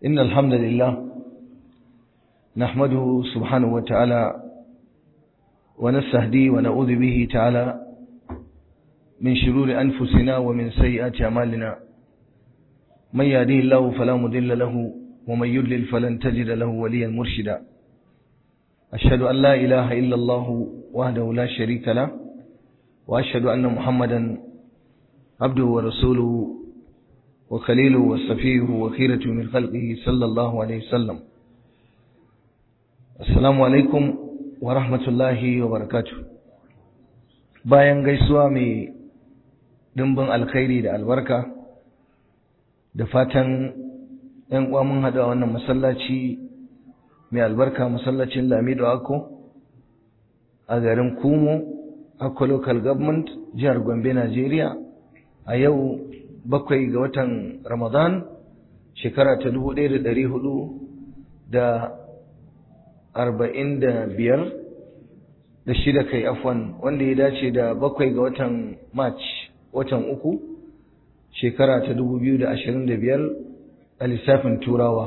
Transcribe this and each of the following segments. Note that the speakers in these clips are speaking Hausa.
إن الحمد لله نحمده سبحانه وتعالى ونستهديه ونعوذ به تعالى من شرور أنفسنا ومن سيئات أعمالنا من يهديه الله فلا مضل له ومن يضلل فلن تجد له وليا مرشدا أشهد أن لا إله إلا الله وحده لا شريك له وأشهد أن محمدا عبده ورسوله وخليله وصفيه وخيرته من خلقه صلى الله عليه وسلم السلام عليكم ورحمة الله وبركاته bayan gaisuwa mai dimbin alkhairi da albarka da fatan ‘yan uwa mun haɗu a wannan masallaci mai albarka masallacin lamido ako a garin kumo akwa local government jihar gombe najeriya a yau bakwai ga watan ramadan shekara ta dubu ɗaya da ɗari hudu da arba'in da biyar da shida kai afwan wanda ya dace da bakwai ga watan march watan uku shekara ta dubu biyu da ashirin da biyar a lissafin turawa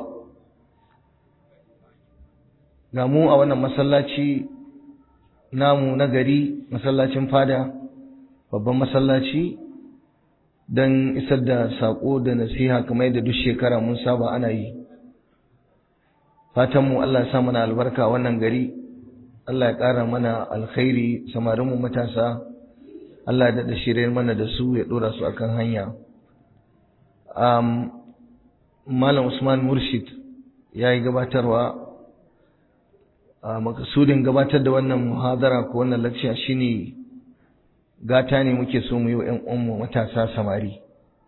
ga mu a wannan masallaci namu na gari masallacin fada babban masallaci don isar da saƙo da nasiha kamar yadda duk shekara mun saba ana yi fatanmu Allah ya sa mana albarka wannan gari Allah ya ƙara mana alkhairi samarinmu matasa Allah ya daɗa shirya mana da su ya ɗora su akan hanya Malam Usman Murshid ya yi gabatarwa a makasudin gabatar da wannan muhadara ko wannan lakciya shine gata ne muke so mu yi wa ‘yan uwanmu matasa samari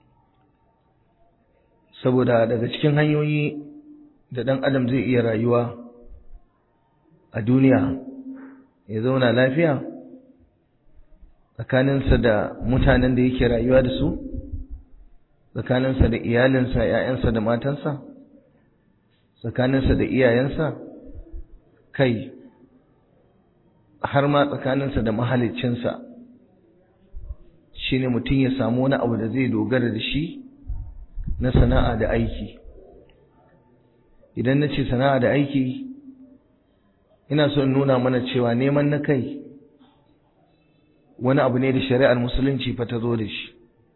saboda daga cikin hanyoyi da ɗan adam zai iya rayuwa a duniya ya zauna lafiya tsakaninsa da mutanen da yake rayuwa da su tsakaninsa da iyalinsa ‘ya'yansa da matansa tsakaninsa da iyayensa kai har ma tsakaninsa da mahaliccinsa shine mutum ya samu wani abu da zai dogara da shi na sana'a da aiki idan na ce sana'a da aiki ina so in nuna mana cewa neman na kai wani abu ne da shari'ar musulunci fa ta zo da shi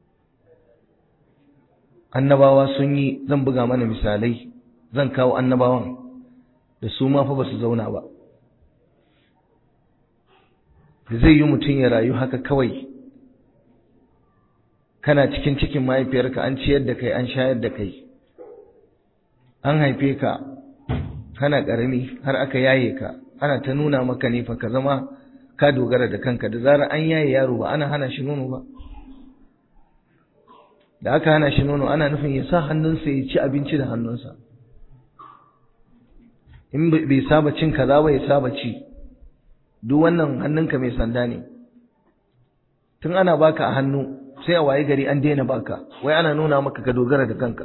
annabawa sun yi zan buga mana misalai zan kawo annabawan da su ma fa ba su zauna ba zai yi mutum ya rayu haka kawai kana cikin cikin mahaifiyarka an ciyar da kai an shayar da kai an haife ka kana ƙarami har aka yaye ka ana ta nuna maka ne fa ka zama ka dogara da kanka da zarar an yaye yaro ba ana hana shi nono ba da aka hana shi nono ana nufin ya sa hannunsa ya ci abinci da hannunsa in bai saba cin kaza ba ya saba ci duk wannan hannunka mai sanda ne tun ana baka a hannu sai a waye gari an daina baka wai ana nuna maka ka dogara da kanka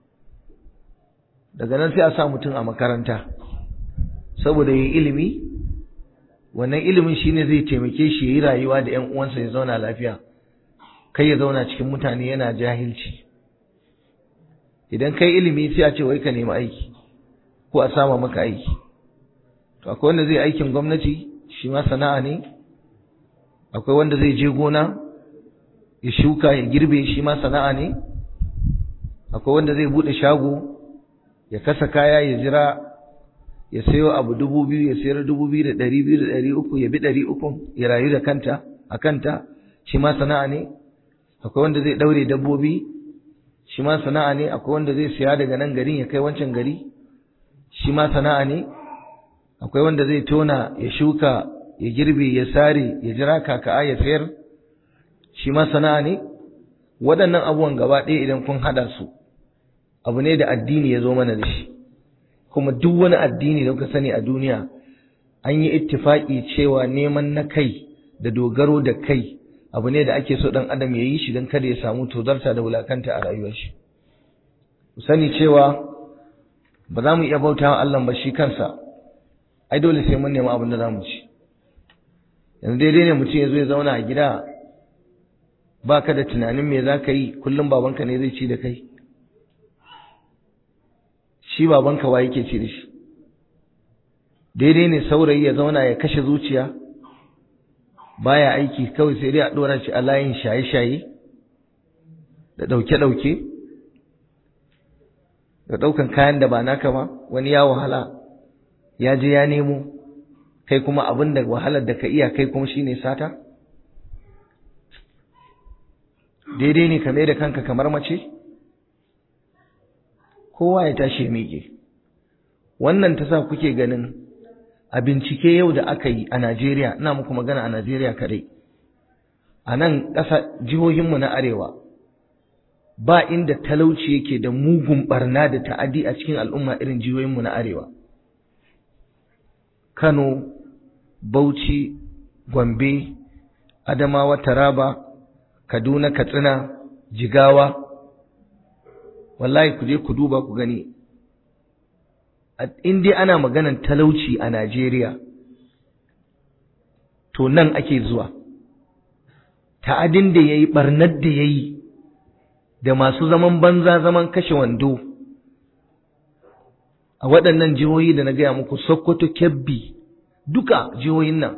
daga nan sai a sa mutum a makaranta saboda yi ilimi wannan ilimin shine zai taimake shi yi rayuwa da ƴan uwansa ya zauna lafiya kai ya zauna cikin mutane yana jahilci idan kai ilimi sai a ce wai ka nemi aiki ko a sama maka aiki to akwai wanda zai aikin gwamnati shi ma sana'a ne akwai wanda zai je gona ya shuka ya girbe shi ma sana'a ne akwai wanda zai bude shago ya kasa kaya ya jira ya sayo abu dubu biyu ya sayar dubu biyu da ɗari biyu da ɗari uku ya bi ɗari uku ya rayu da kanta a kanta shi ma sana'a ne akwai wanda zai ɗaure dabbobi shi ma sana'a ne akwai wanda zai siya daga nan garin ya kai wancan gari shi ma sana'a ne akwai wanda zai tona ya shuka ya girbe ya sare ya jira kaka'a ya sayar shi ma sana'a ne waɗannan abubuwan gaba ɗaya idan kun haɗa su abu ne da addini ya zo mana da shi kuma duk wani addini da kuka sani a duniya an yi ittifaki cewa neman na kai da dogaro da kai abu ne da ake so ɗan adam ya yi shi don kada ya samu tozarta da wulakanta a rayuwar shi ku sani cewa ba za mu iya bauta wa Allah ba shi kansa ai dole sai mun nemi abin da za mu ci yanzu daidai ne mutum ya zo ya zauna a gida ba ka da tunanin me za ka yi kullum babanka ne zai ci da kai shi babanka wa yake ci da shi daidai ne saurayi ya zauna ya kashe zuciya baya aiki kawai sai dai a dora shi a layin shaye-shaye da ɗauke-ɗauke da ɗaukan kayan da ba naka ba wani ya wahala ya je ya nemo kai kuma abin da wahalar da ka iya kai kuma shine sata daidai ne ka mai da kanka kamar mace kowa ya tashi miƙe wannan ta sa kuke ganin a bincike yau da aka yi a Najeriya ina muku magana a Najeriya kadai a nan ƙasa jihohinmu na arewa ba inda talauci yake da mugun barna da ta'adi a cikin al'umma irin jihohinmu na arewa Kano Bauchi Gombe Adamawa Taraba Kaduna Katsina Jigawa wallahi ku je ku duba ku gani in dai ana maganan talauci a Najeriya to nan ake zuwa ta'adin da yayi barnar da yayi da masu zaman banza zaman kashe wando a waɗannan jihohi da na gaya muku Sokoto Kebbi duka jihohin nan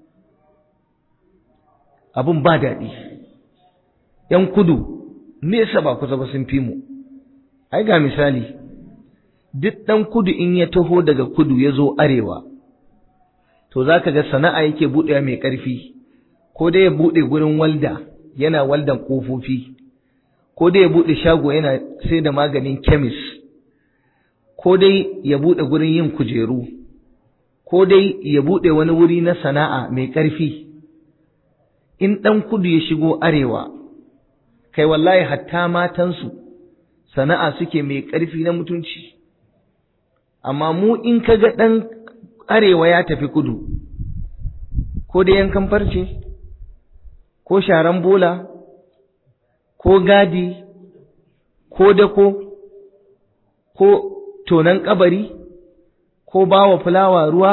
abin ba daɗi ‘yan kudu nesa ba kusa ba sun fi mu ai ga misali duk ɗan kudu in ya taho daga kudu ya zo arewa to za ka ga sana'a yake buɗewa mai ƙarfi ko dai ya buɗe gurin walda yana waldan ƙofofi ko dai ya buɗe shago yana sai da maganin kemis ko dai ya buɗe gurin yin kujeru ko dai ya buɗe wani wuri na sana'a mai ƙarfi in ɗan kudu ya shigo arewa kai wallahi hatta matansu sana'a suke mai ƙarfi na mutunci amma mu in ka ga ɗan arewa ya tafi kudu ko da yankan farce ko sharan bola ko gadi ko dako ko tonan kabari ko bawa fulawa ruwa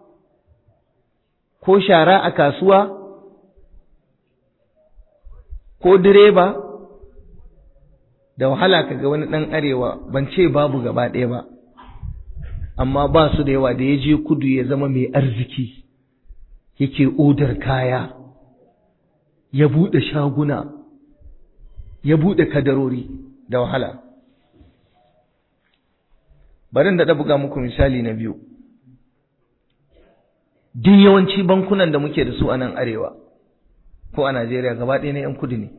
ko shara a kasuwa ko direba da wahala kaga wani ɗan arewa ban ce babu gaba ɗaya ba amma ba su da yawa da ya je kudu ya zama mai arziki yake odar kaya ya buɗe shaguna ya buɗe kadarori da wahala barin da buga muku misali na biyu duk yawanci bankunan da muke da su a nan arewa ko a Najeriya gaba ɗaya na 'yan kudu ne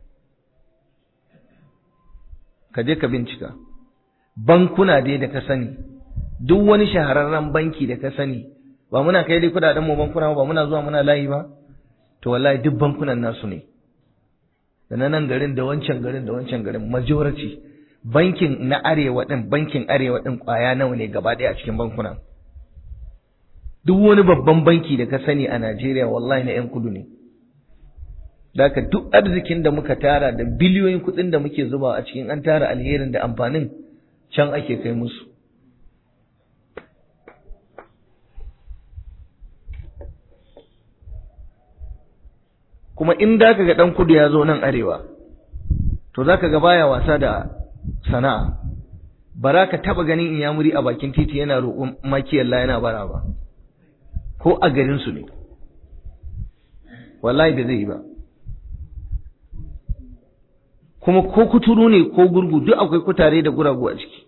ka je ka bincika bankuna dai da ka sani duk wani shahararren banki da ka sani ba muna kai dai kudaden mu bankuna ba muna zuwa muna layi ba to wallahi duk bankunan nasu ne da na nan garin da wancan garin da wancan garin majority bankin na arewa din bankin arewa din kwaya nawa ne gaba ɗaya a cikin bankuna duk wani babban banki da ka sani a Najeriya wallahi na 'yan kudu ne Daka duk arzikin da muka tara da biliyoyin kuɗin da muke zuba a cikin an tara alherin da amfanin can ake kai musu. Kuma in da ka ga ɗan kudu ya zo nan arewa, to za ka ga baya wasa da sana'a, bara ka taɓa ganin inyamuri a bakin titi yana roƙon makiyalla yana bara ba, ko a garinsu ne, wallahi da zai yi ba. kuma ko kuturu ne ko gurgu duk akwai kutare da guragu a ciki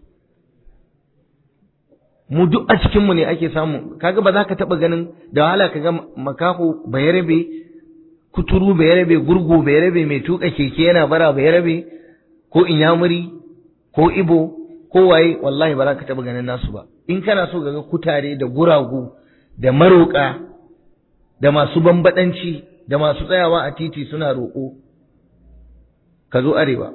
mu duk a cikinmu ne ake samu kaga ba za ka taɓa ganin da wahala kaga makaho bayarabe kuturu bayarabe gurgu bayarabe mai tuka keke yana bara bayarabe ko inyamuri ko ibo ko waye wallahi ba za ka taɓa ganin nasu ba in kana so ga kutare da guragu da maroƙa da masu bambaɗanci da masu tsayawa a titi suna roƙo ka zo arewa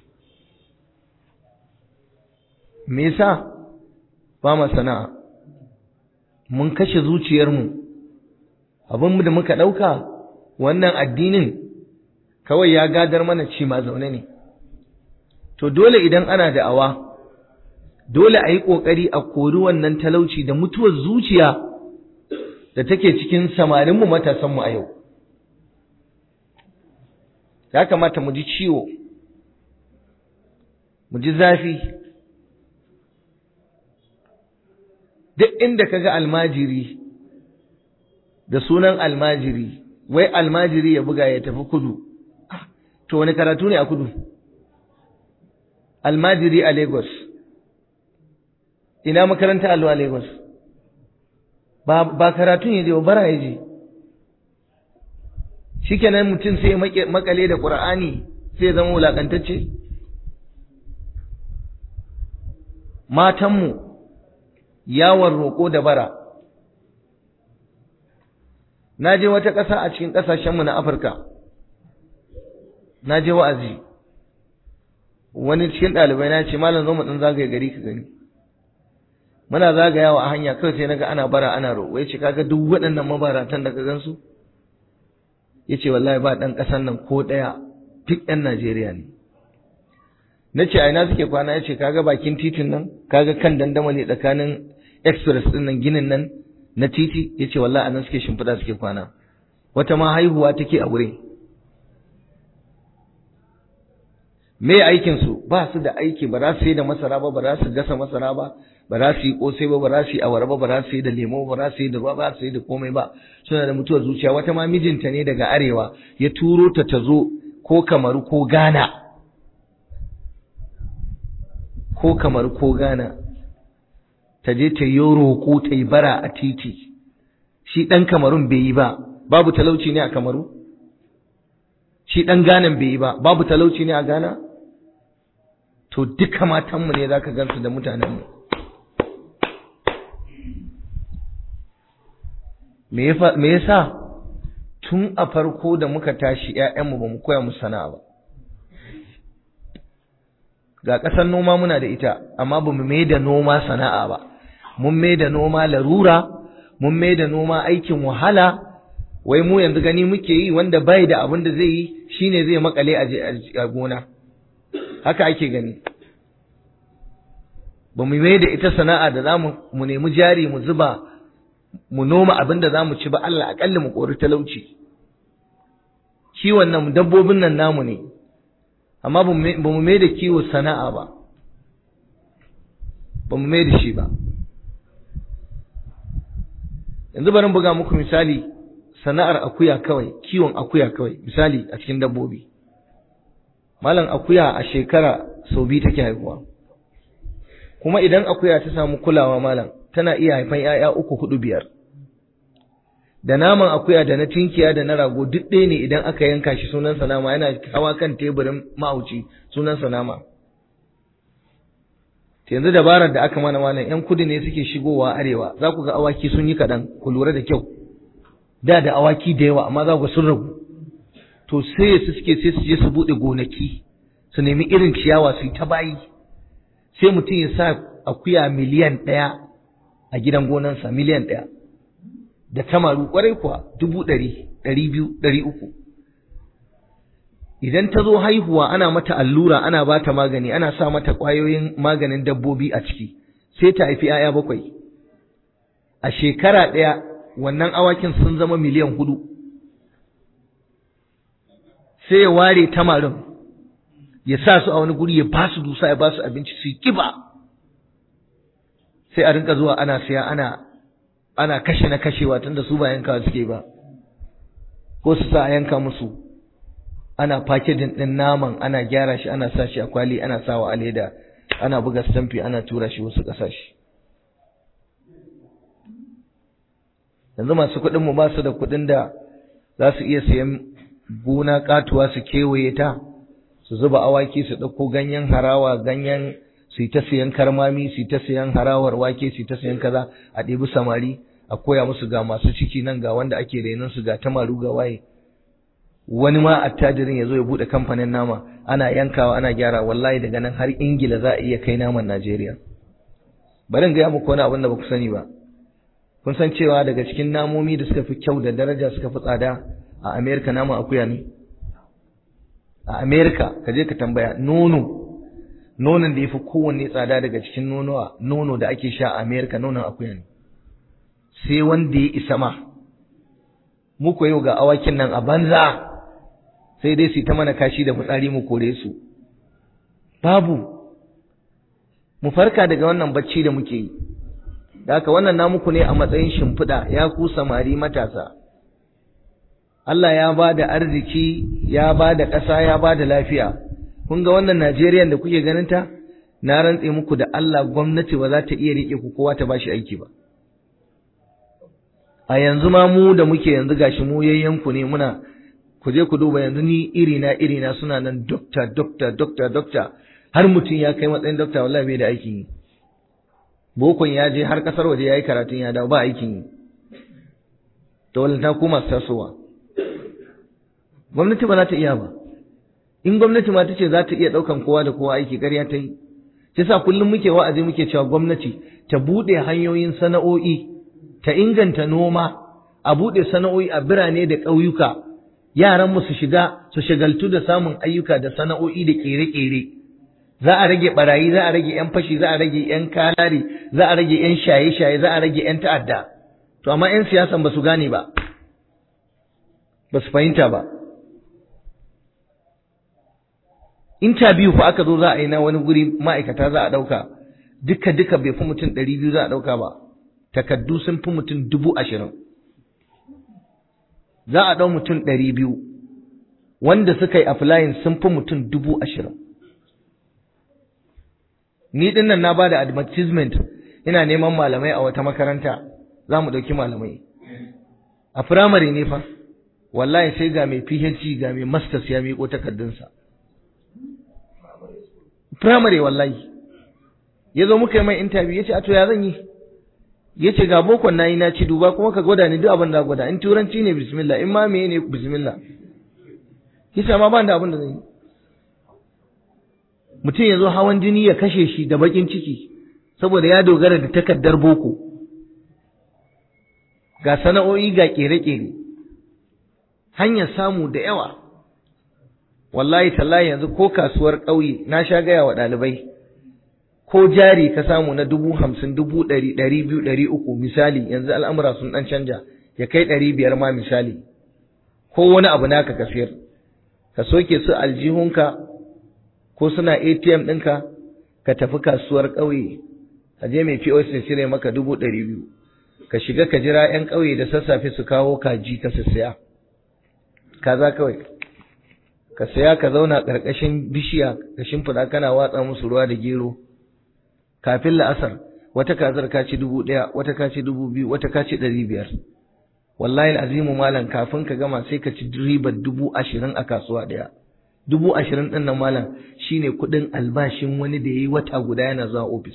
me yasa ba ma sana'a mun kashe zuciyarmu abin da muka ɗauka wannan addinin kawai ya gadar mana ci ma zaune ne to dole idan ana da'awa dole a yi ƙoƙari a kori wannan talauci da mutuwar zuciya da take cikin samarinmu matasanmu a yau ya kamata mu ji ciwo mu ji zafi duk inda kaga almajiri da sunan almajiri wai almajiri ya buga ya tafi kudu to wani karatu ne a kudu almajiri a lagos ina makaranta allo a lagos ba, ba karatun ya je bara ya je shikenan mutum sai makale da qur'ani sai ya zama wulakantacce matanmu yawon roƙo da bara na je wata ƙasa a cikin ƙasashenmu na afirka na je wa'azi wani cikin ɗalibai na ce malam zo mu ɗan zagaye gari ka gani muna zagayawa a hanya kawai sai naga ana bara ana roƙo ya ce kaga duk waɗannan mabaratan da ka gansu ya ce wallahi ba ɗan ƙasan nan ko ɗaya duk ɗan Najeriya ne na ce a ina suke kwana ya ce kaga bakin titin nan kaga kan dandamali tsakanin express ɗin nan ginin nan na titi ya ce wallahi a nan suke shimfiɗa suke kwana wata ma haihuwa take a wurin me aikinsu ba su da aiki ba za su yi da masara ba ba za su gasa masara ba ba za su yi kosai ba ba za su yi awara ba ba za su yi da lemo ba za su yi da ruwa ba su yi da komai ba suna da mutuwar zuciya wata ma mijinta ne daga arewa ya turo ta ta zo ko kamaru ko gana ko kamaru ko gana ta je ta yi roƙo ta yi bara a titi shi ɗan kamarun bai yi ba babu talauci ne a kamaru shi ɗan ganan bai yi ba babu talauci ne a gana to duka matanmu ne za ka gansu da mutanenmu me yasa tun a farko da muka tashi ‘ya'yanmu ba mu koya musu sana'a ba ga ƙasar noma muna da ita amma ba mu mai da noma sana'a ba mun mai da noma larura mun mai da noma aikin wahala wai mu yanzu gani muke yi wanda bai da abin da zai yi shine zai makale a gona haka ake gani ba mu mai da ita sana'a da za mu nemi jari mu zuba mu noma abin da za mu ci ba Allah aƙalla mu kori talauci kiwon nan dabbobin nan namu ne amma ba mu mai da kiwo sana'a ba ba mu mai da shi ba yanzu bari buga muku misali sana'ar akuya kawai kiwon akuya kawai misali a cikin dabbobi malam akuya a shekara sau biyu take haihuwa kuma idan akuya ta samu kulawa malam tana iya haifan ‘ya'ya uku hudu biyar da naman akuya da na tinkiya da na rago duk ɗaya ne idan aka yanka shi sunan nama yana hawa kan teburin mahauci sunan nama yanzu dabarar da aka mana malam ‘yan kudu ne suke shigowa arewa za ku ga awaki sun yi kaɗan ku lura da kyau da da awaki da yawa amma za ku sun ragu to sai su suke sai su je su buɗe gonaki su nemi irin ciyawa su yi ta bayi sai mutum ya sa akuya miliyan ɗaya a gidan gonansa miliyan ɗaya da tamaru ƙwarai kuwa dubu ɗari ɗari biyu ɗari uku idan ta zo haihuwa ana mata allura ana ba ta magani ana sa mata ƙwayoyin maganin dabbobi a ciki sai ta haifi 'ya'ya bakwai a shekara ɗaya wannan awakin sun zama miliyan hudu sai ya ware tamarin ya sa su a wani guri ya ba su dusa ya ba su abinci su yi kiba sai a rinka zuwa ana siya ana ana kashe na kashewa tunda su ba yanka suke ba ko su sa a yanka musu ana packaging din naman ana gyara shi ana sa shi a kwali ana sawa a leda ana buga stampi ana tura shi wasu ƙasashe yanzu masu kuɗin mu ba su da kuɗin da za su iya sayan gona katuwa su kewaye ta su zuba awaki su ɗauko ganyen harawa ganyen su yi ta siyan karmami su yi ta siyan harawar wake su yi ta siyan kaza a ɗebi samari a koya musu ga masu ciki nan ga wanda ake renon su ga tamaru ga waye wani ma attajirin ya zo ya buɗe kamfanin nama ana yankawa ana gyara wallahi daga nan har ingila za a iya kai naman najeriya bari in gaya muku wani abin da ba ku sani ba kun san cewa daga cikin namomi da suka fi kyau da daraja suka fi tsada a amerika naman akuya ne a amerika ka je ka tambaya nono nonon da ya fi kowanne tsada daga cikin nonuwa nono da ake sha a amerika nonon akuya ne sai wanda ya isa ma muku yau ga awakin nan a banza sai dai su ta mana kashi da fitsari mu kore su babu mu farka daga wannan bacci da muke yi da haka wannan namuku ne a matsayin shimfiɗa ya ku samari matasa Allah ya ba da arziki ya ba da ƙasa ya ba da lafiya kun ga wannan Najeriya da kuke ganin ta na rantse muku da Allah gwamnati ba za ta iya riƙe ku kowa ta bashi aiki ba a yanzu ma mu da muke yanzu gashi mu yayyanku ne muna ku je ku duba yanzu ni irina irina suna nan dokta dokta dokta dokta har mutum ya kai matsayin dokta wallahi bai da aikin yi bokon ya je har kasar waje ya yi karatun ya dawo ba aikin yi dole ta koma tasowa gwamnati ba za ta iya ba in gwamnati ma ta ce za ta iya ɗaukan kowa da kowa aiki ƙarya ta yi shi sa kullum muke wa'azi muke cewa gwamnati ta buɗe hanyoyin sana'o'i ta inganta noma a buɗe sana'o'i a birane da ƙauyuka yaran mu su shiga su shagaltu da samun ayyuka da sana'o'i da ƙere-ƙere za a rage barayi za a rage yan fashi za a rage yan kalari za a rage yan shaye-shaye za a rage yan ta'adda to amma yan siyasan ba su gane ba ba su fahimta ba interview fa aka zo za a yi na wani guri ma'aikata za a ɗauka duka duka bai fi mutum ɗari biyu za a ɗauka ba takaddu sun fi mutum dubu ashirin za a ɗau mutum ɗari biyu wanda suka yi applying sun fi mutum dubu ashirin ni din nan na ba da advertisement ina neman malamai a wata makaranta za mu ɗauki malamai a firamare ne fa wallahi sai ga mai phd ga mai masters ya miƙo takardunsa firamare wallahi ya zo muka yi mai interview ya ce a to ya zan yi ya ce ga bokon na yi na ci duba kuma ka gwada ni duk abin da gwada in turanci ne bismillah in ma meye ne bismillah kisa ma ban da abin da zan yi mutum ya zo hawan jini ya kashe shi da bakin ciki saboda ya dogara da takardar boko ga sana'o'i ga kere-kere hanyar samu da yawa wallahi tallahi yanzu ko kasuwar ƙauye na sha gaya wa ɗalibai ko jari ka samu na dubu hamsin dubu ɗari ɗari biyu ɗari uku misali yanzu al'amura sun ɗan canja ya kai ɗari biyar ma misali ko wani abu naka ka siyar ka soke su aljihunka ko suna ATM ɗinka ka tafi kasuwar ƙauye ka je mai POS ya cire maka dubu ɗari biyu ka shiga ka jira 'yan ƙauye da sassafe su kawo kaji ka siya kaza kawai ka saya ka zauna ƙarƙashin bishiya ka shimfiɗa kana watsa musu ruwa da gero kafin la'asar wata kazar ka ci dubu ɗaya wata ka ci dubu biyu wata ka ci ɗari biyar wallahi azimu malam kafin ka gama sai ka ci ribar dubu ashirin a kasuwa ɗaya dubu ashirin ɗin nan malam shine kuɗin albashin wani da ya yi wata guda yana zuwa ofis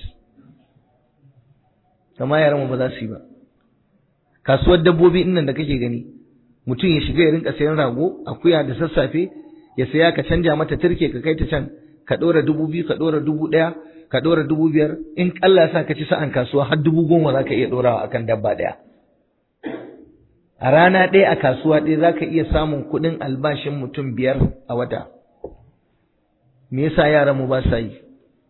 kama yaran ba za su yi ba kasuwar dabbobi ɗin nan da kake gani mutum ya shiga ya rinka sayan rago akuya da sassafe ya saya ka canja mata turke ka kai ta can ka ɗora dubu biyu ka ɗora dubu ɗaya ka ɗora dubu biyar in Allah ya sa ka ci sa'an kasuwa har dubu goma za ka iya ɗorawa akan dabba ɗaya a rana ɗaya a kasuwa ɗaya za ka iya samun kuɗin albashin mutum biyar a wata me yasa yaran mu ba sa yi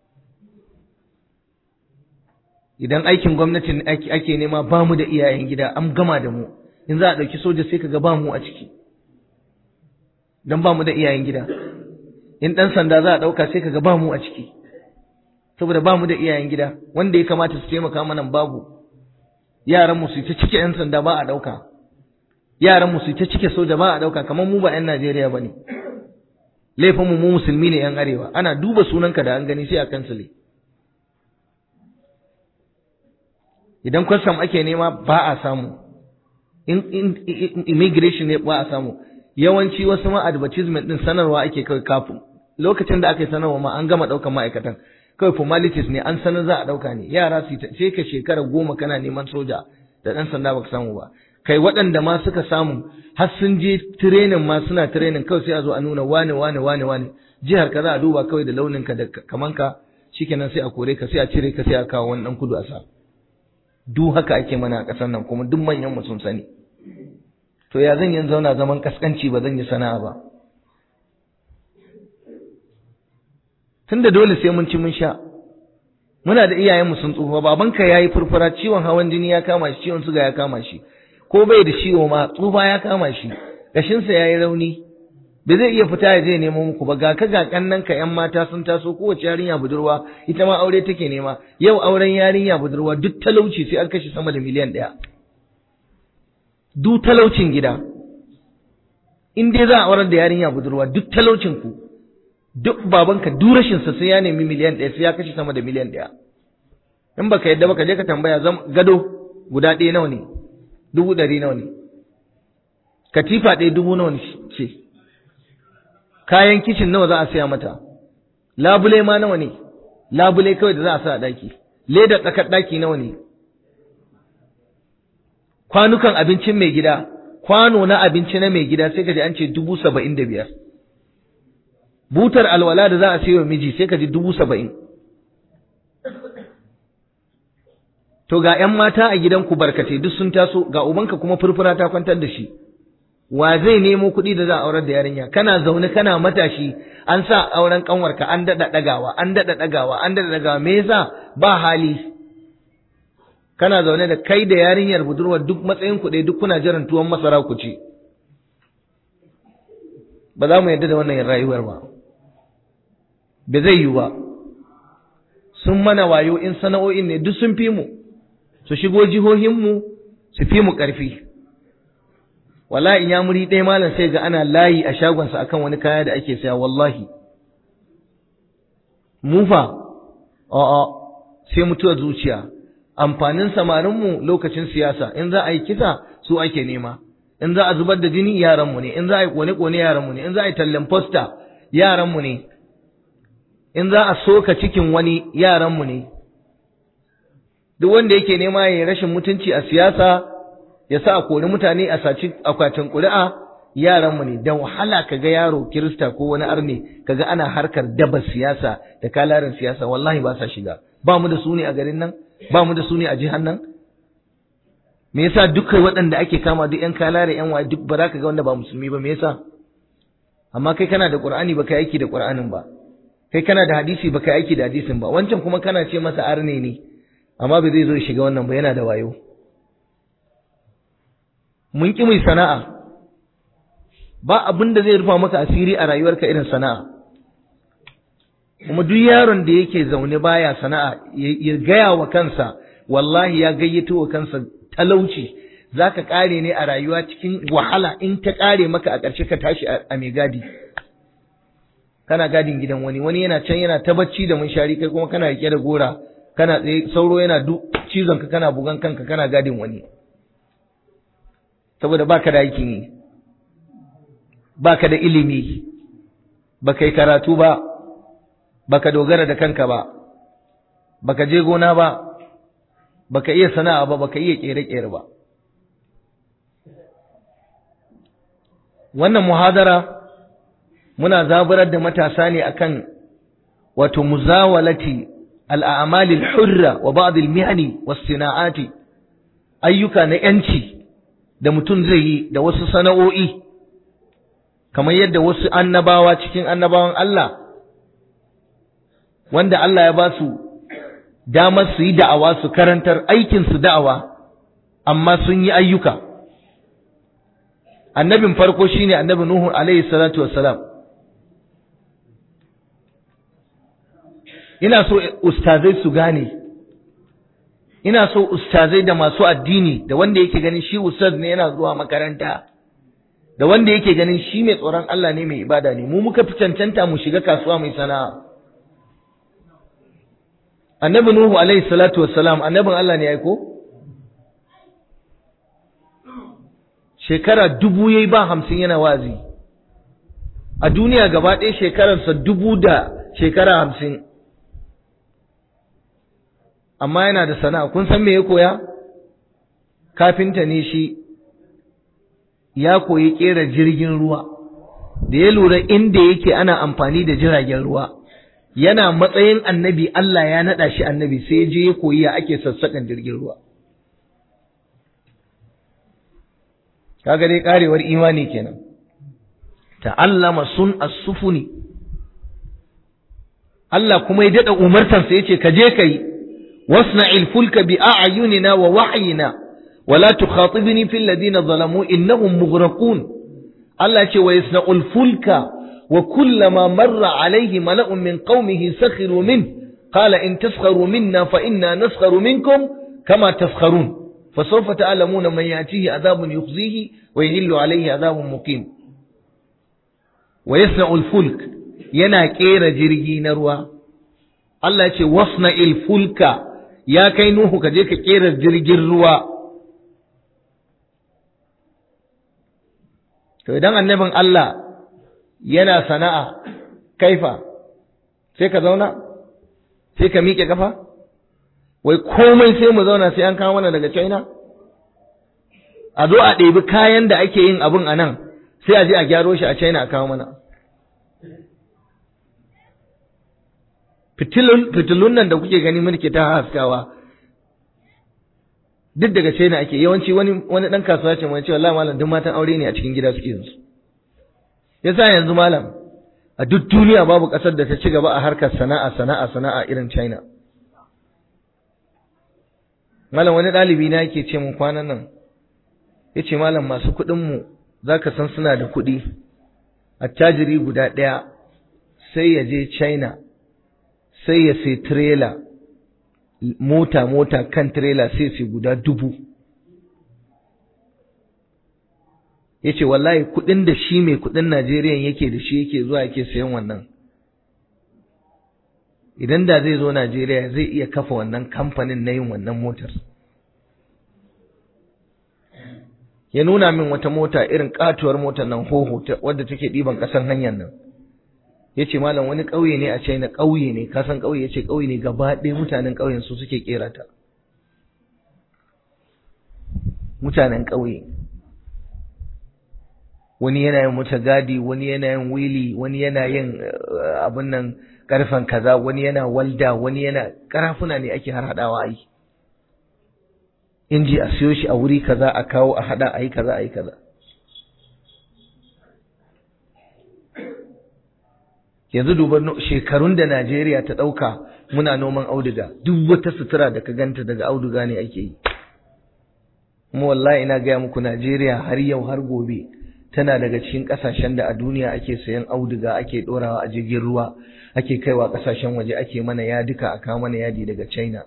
idan aikin gwamnati ake nema ba mu da iyayen gida an gama da mu in za a ɗauki soja sai ka ga ba mu a ciki don ba mu da iyayen gida in ɗan sanda za a ɗauka sai ka ga ba mu a ciki saboda ba mu da iyayen gida wanda ya kamata su taimaka mana babu yaran mu su ta cike yan sanda ba a ɗauka yaran mu su ta cike soja ba a ɗauka kamar mu ba yan Najeriya bane laifin mu mu musulmi ne yan arewa ana duba sunanka da an gani sai a kansile idan kwastam ake nema ba a samu in immigration ne ba a samu yawanci wasu ma advertisement din sanarwa ake kawai kafin lokacin da aka yi sanarwa ma an gama ɗaukan ma'aikatan kawai formalities ne an sanar za a ɗauka ne yara su sai ka shekara goma kana neman soja da ɗan sanda baka samu ba kai waɗanda ma suka samu har sun je training ma suna training kawai sai a zo a nuna wane wane wane wane jihar ka za a duba kawai da launin ka da kaman ka shikenan sai a kore ka sai a cire ka sai a kawo wani ɗan kudu a sa duk haka ake mana a ƙasar nan kuma duk manyan mu sun sani to ya zan yin zauna zaman kaskanci ba zan yi sana'a ba tunda dole sai mun ci mun sha muna da iyayenmu sun tsufa babanka yayi furfura ciwon hawan jini ya kama shi ciwon suga ya kama shi ko bai da ciwo ma tsufa ya kama shi gashinsa yayi rauni ba zai iya fita ya je nemo muku ba ga ka ga kannan ka yan mata sun taso kowace yarinya budurwa ita ma aure take nema yau auren yarinya budurwa duk talauci sai an kashe sama da miliyan ɗaya duk talaucin gida in dai za a aurar da yarinya budurwa duk talaucin ku duk babanka duk rashin sa sai ya nemi miliyan ɗaya sai ya kashe sama da miliyan ɗaya in baka yadda baka je ka tambaya gado guda ɗaya nawa ne dubu ɗari nawa ne katifa ɗaya dubu nawa ce kayan kicin nawa za a saya mata labule ma nawa ne labule kawai da za a sa a ɗaki leda tsakar ɗaki nawa ne kwanukan abincin mai gida kwano na abinci na mai gida sai ka ji an ce dubu saba'in da biyar butar alwala da za a sayo miji sai ka ji dubu saba'in to ga ‘yan mata a gidanku barkatai duk sun taso ga ubanka kuma furfura ta kwantar da shi wa zai nemo kuɗi da za a aurar da yarinya kana zaune kana matashi an sa auren kanwarka an daɗa ɗagawa an daɗa ɗagawa an daɗa ɗagawa me yasa ba hali kana zaune da kai da yarinyar budurwar duk matsayin kuɗi duk kuna jiran tuwon masara ku ci ba za mu yarda da wannan rayuwar ba ba zai yiwu ba sun mana wayo in sana'o'in ne duk sun fi mu su shigo jihohinmu su fi mu ƙarfi wallahi in ya muri ɗaya malam sai ga ana layi a shagonsa akan wani kaya da ake saya wallahi mufa a'a sai mutuwar zuciya amfanin samarinmu lokacin siyasa in za a yi kisa su ake nema in za a zubar da jini yaranmu ne in za a yi kone-kone yaranmu ne in za a yi tallan posta yaranmu ne in za a soka cikin wani yaranmu ne duk wanda yake nema ya yi rashin mutunci a siyasa ya sa a kori mutane a saci akwatin ƙuri'a yaranmu ne da wahala ka ga yaro kirista ko wani arne kaga ana harkar daba siyasa da kalarin siyasa wallahi ba sa shiga ba mu da su ne a garin nan ba mu da su ne a jihar nan me yasa dukkan waɗanda ake kama duk yan kalare yan waye duk ba za ka ga wanda ba musulmi ba me yasa amma kai kana da qur'ani ba kai aiki da qur'anin ba kai kana da hadisi ba kai aiki da hadisin ba wancan kuma kana ce masa arne ne amma bai zai zo ya shiga wannan ba yana da wayo mun ki mai sana'a ba abin da zai rufa maka asiri a rayuwarka irin sana'a kuma duk yaron da yake zaune baya sana'a ya gaya wa kansa wallahi ya gayyato wa kansa talauci zaka kare ne a rayuwa cikin wahala in ta kare maka a ƙarshe ka tashi a mai gadi kana gadin gidan wani wani yana can yana ta bacci da munshari kai kuma kana rike da gora kana tsaye sauro yana duk cizon ka kana bugan kanka kana gadin wani saboda baka da aikin yi baka da ilimi baka yi karatu ba baka dogara da kanka ba baka je gona ba baka iya sana'a ba baka iya kere-kere ba wannan muhadara muna zaburar da matasa ne akan wato muzawalati al'amali al-hurra wa ba'd al-mihani was-sina'ati ayyuka na yanci da mutum zai yi da wasu sana'o'i kamar yadda wasu annabawa cikin annabawan Allah wanda Allah ya ba su damar su yi da'awa su karantar aikin su da'awa amma sun yi ayyuka annabin farko shine annabi Nuhu alaihi salatu wassalam ina so ustazai su gane ina so ustazai da masu addini da wanda yake ganin shi ustaz ne yana zuwa makaranta da wanda yake ganin shi mai tsoron Allah ne mai ibada ne mu muka fi cancanta mu shiga kasuwa mai sana'a annabi nuhu alaihi salatu wassalam annabin Allah ne ai ko shekara dubu yayi ba hamsin yana wazi a duniya gaba ɗaya shekararsa dubu da shekara hamsin amma yana da sana'a kun san me ya koya kafinta ne shi ya koyi kera jirgin ruwa da ya lura inda yake ana amfani da jiragen ruwa yana matsayin annabi Allah ya naɗa shi annabi sai je ya koyi ya ake sassaƙan jirgin ruwa kaga dai karewar imani kenan ta'allama sun as-sufuni Allah kuma ya daɗa umartansa yace ka je kai واصنع الفلك بأعيننا ووحينا ولا تخاطبني في الذين ظلموا إنهم مغرقون Allah ce wa yasna'ul fulka wa kullama marra alaihi mala'un min qaumihi sakhiru min qala in taskharu minna fa inna naskharu minkum kama taskharun فسوف تعلمون من يأتيه عذاب يخزيه ويهل عليه عذاب مقيم ويصنع الفلك yana kera jirgi na ruwa Allah ce wasna fulka ya kai Nuhu ka je ka kera jirgin ruwa to idan annabin Allah yana sana'a kaifa sai ka zauna sai ka miƙe kafa wai komai sai mu zauna sai an kawo mana daga China a zo a ɗebi kayan da ake yin abin a nan sai a je a gyaro shi a China a kawo mana fitilun nan da kuke gani mulki ta haskawa duk daga China ake yawanci wani wani dan kasuwa ce mai cewa wallahi malam duk matan aure ne a cikin gida suke yin su yasa yanzu malam a duk duniya babu kasar da ta ci gaba a harkar sana'a sana'a sana'a irin China malam wani ɗalibi na yake ce mun kwanan nan ya ce malam masu kuɗin mu za ka san suna da kuɗi attajiri guda ɗaya sai ya je China sai ya sai trailer mota mota kan trailer sai sai guda dubu ya ce wallahi kuɗin da shi mai kuɗin Najeriya yake da shi yake zuwa yake sayan wannan idan da zai zo Najeriya zai iya kafa wannan kamfanin na yin wannan motar ya nuna min wata mota irin katuwar motar nan hoho wadda take ɗiban ƙasar hanyar nan ya ce malam wani ƙauye ne a China ƙauye ne kasan ƙauye ya ce ƙauye ne gaba ɗaya mutanen ƙauyen su suke ƙera ta mutanen ƙauye wani yana yin wuta gadi wani yana yin wili wani yana yin abin nan karfen kaza wani yana walda wani yana karafuna ne ake har hadawa ai inji a siyo shi a wuri kaza a kawo a hada a yi kaza a yi kaza yanzu duba shekarun da Najeriya ta ɗauka muna noman auduga duk wata sutura da ka ganta daga auduga ne ake yi kuma wallahi ina gaya muku Najeriya har yau har gobe tana daga cikin ƙasashen da a duniya ake sayan auduga ake ɗorawa a jirgin ruwa ake kaiwa ƙasashen waje ake mana yadika a kawo mana yadi daga China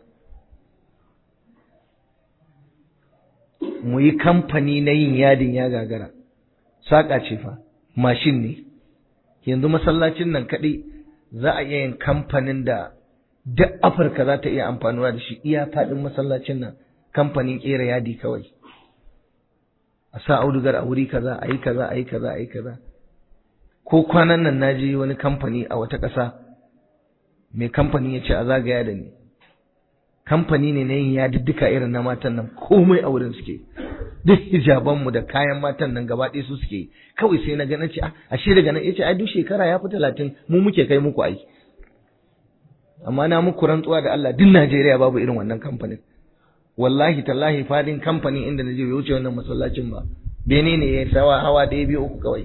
mu yi kamfani na yin yadin ya gagara saƙa ce fa mashin ne yanzu masallacin nan kaɗai za a iya yin kamfanin da duk afirka za ta iya amfanuwa da shi iya faɗin masallacin nan kamfanin ƙera yadi kawai a sa audugar a wuri kaza a yi kaza a yi kaza a yi kaza ko kwanan nan na je wani kamfani a wata ƙasa mai kamfani ya ce a zagaya da ni kamfani ne na yin yadiddika irin na matan nan komai a wurin suke duk hijabanmu da kayan matan nan gaba ɗaya su suke kawai sai na gana ce a shi daga nan yace ai duk shekara ya fi talatin mu muke kai muku ai amma na muku rantsuwa da Allah duk Najeriya babu irin wannan kamfanin wallahi tallahi fadin kamfanin inda na je bai wuce wannan masallacin ba bene ne ya sawa hawa ɗaya biyu uku kawai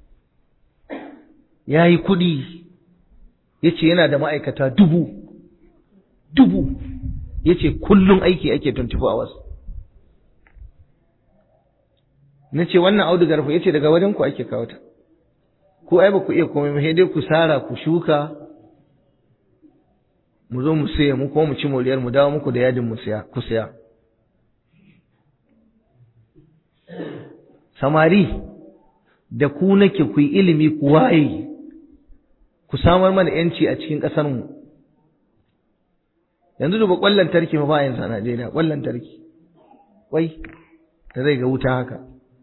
ya yi kuɗi ya ce yana da ma'aikata dubu dubu ya ce kullum aiki ake 24 hours na ce wannan audugar fa ya ce daga wajen ku ake kawo ta ko ai ba ku iya komai ba sai dai ku sara ku shuka mu zo mu siya mu ko mu ci moriyar mu dawo muku da yadin mu siya ku siya samari da ku nake ku yi ilimi ku waye ku samar mana yanci a cikin ƙasar mu yanzu duba ƙwallon tarki fa ba yanzu a Najeriya ƙwallon tarki wai da zai ga wuta haka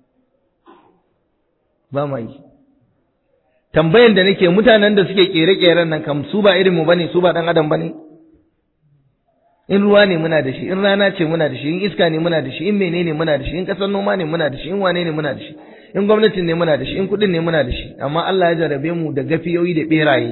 ba ma yi tambayan da nake mutanen da suke kere-keren nan kam su ba irinmu bane su ba dan adam bane in ruwa ne muna da shi in rana ce muna da shi in iska ne muna da shi in menene muna da shi in kasar noma ne muna da shi in wane ne muna da shi in gwamnatin ne muna da shi in kudin ne muna da shi amma Allah ya jarabe mu da gafiyoyi da beraye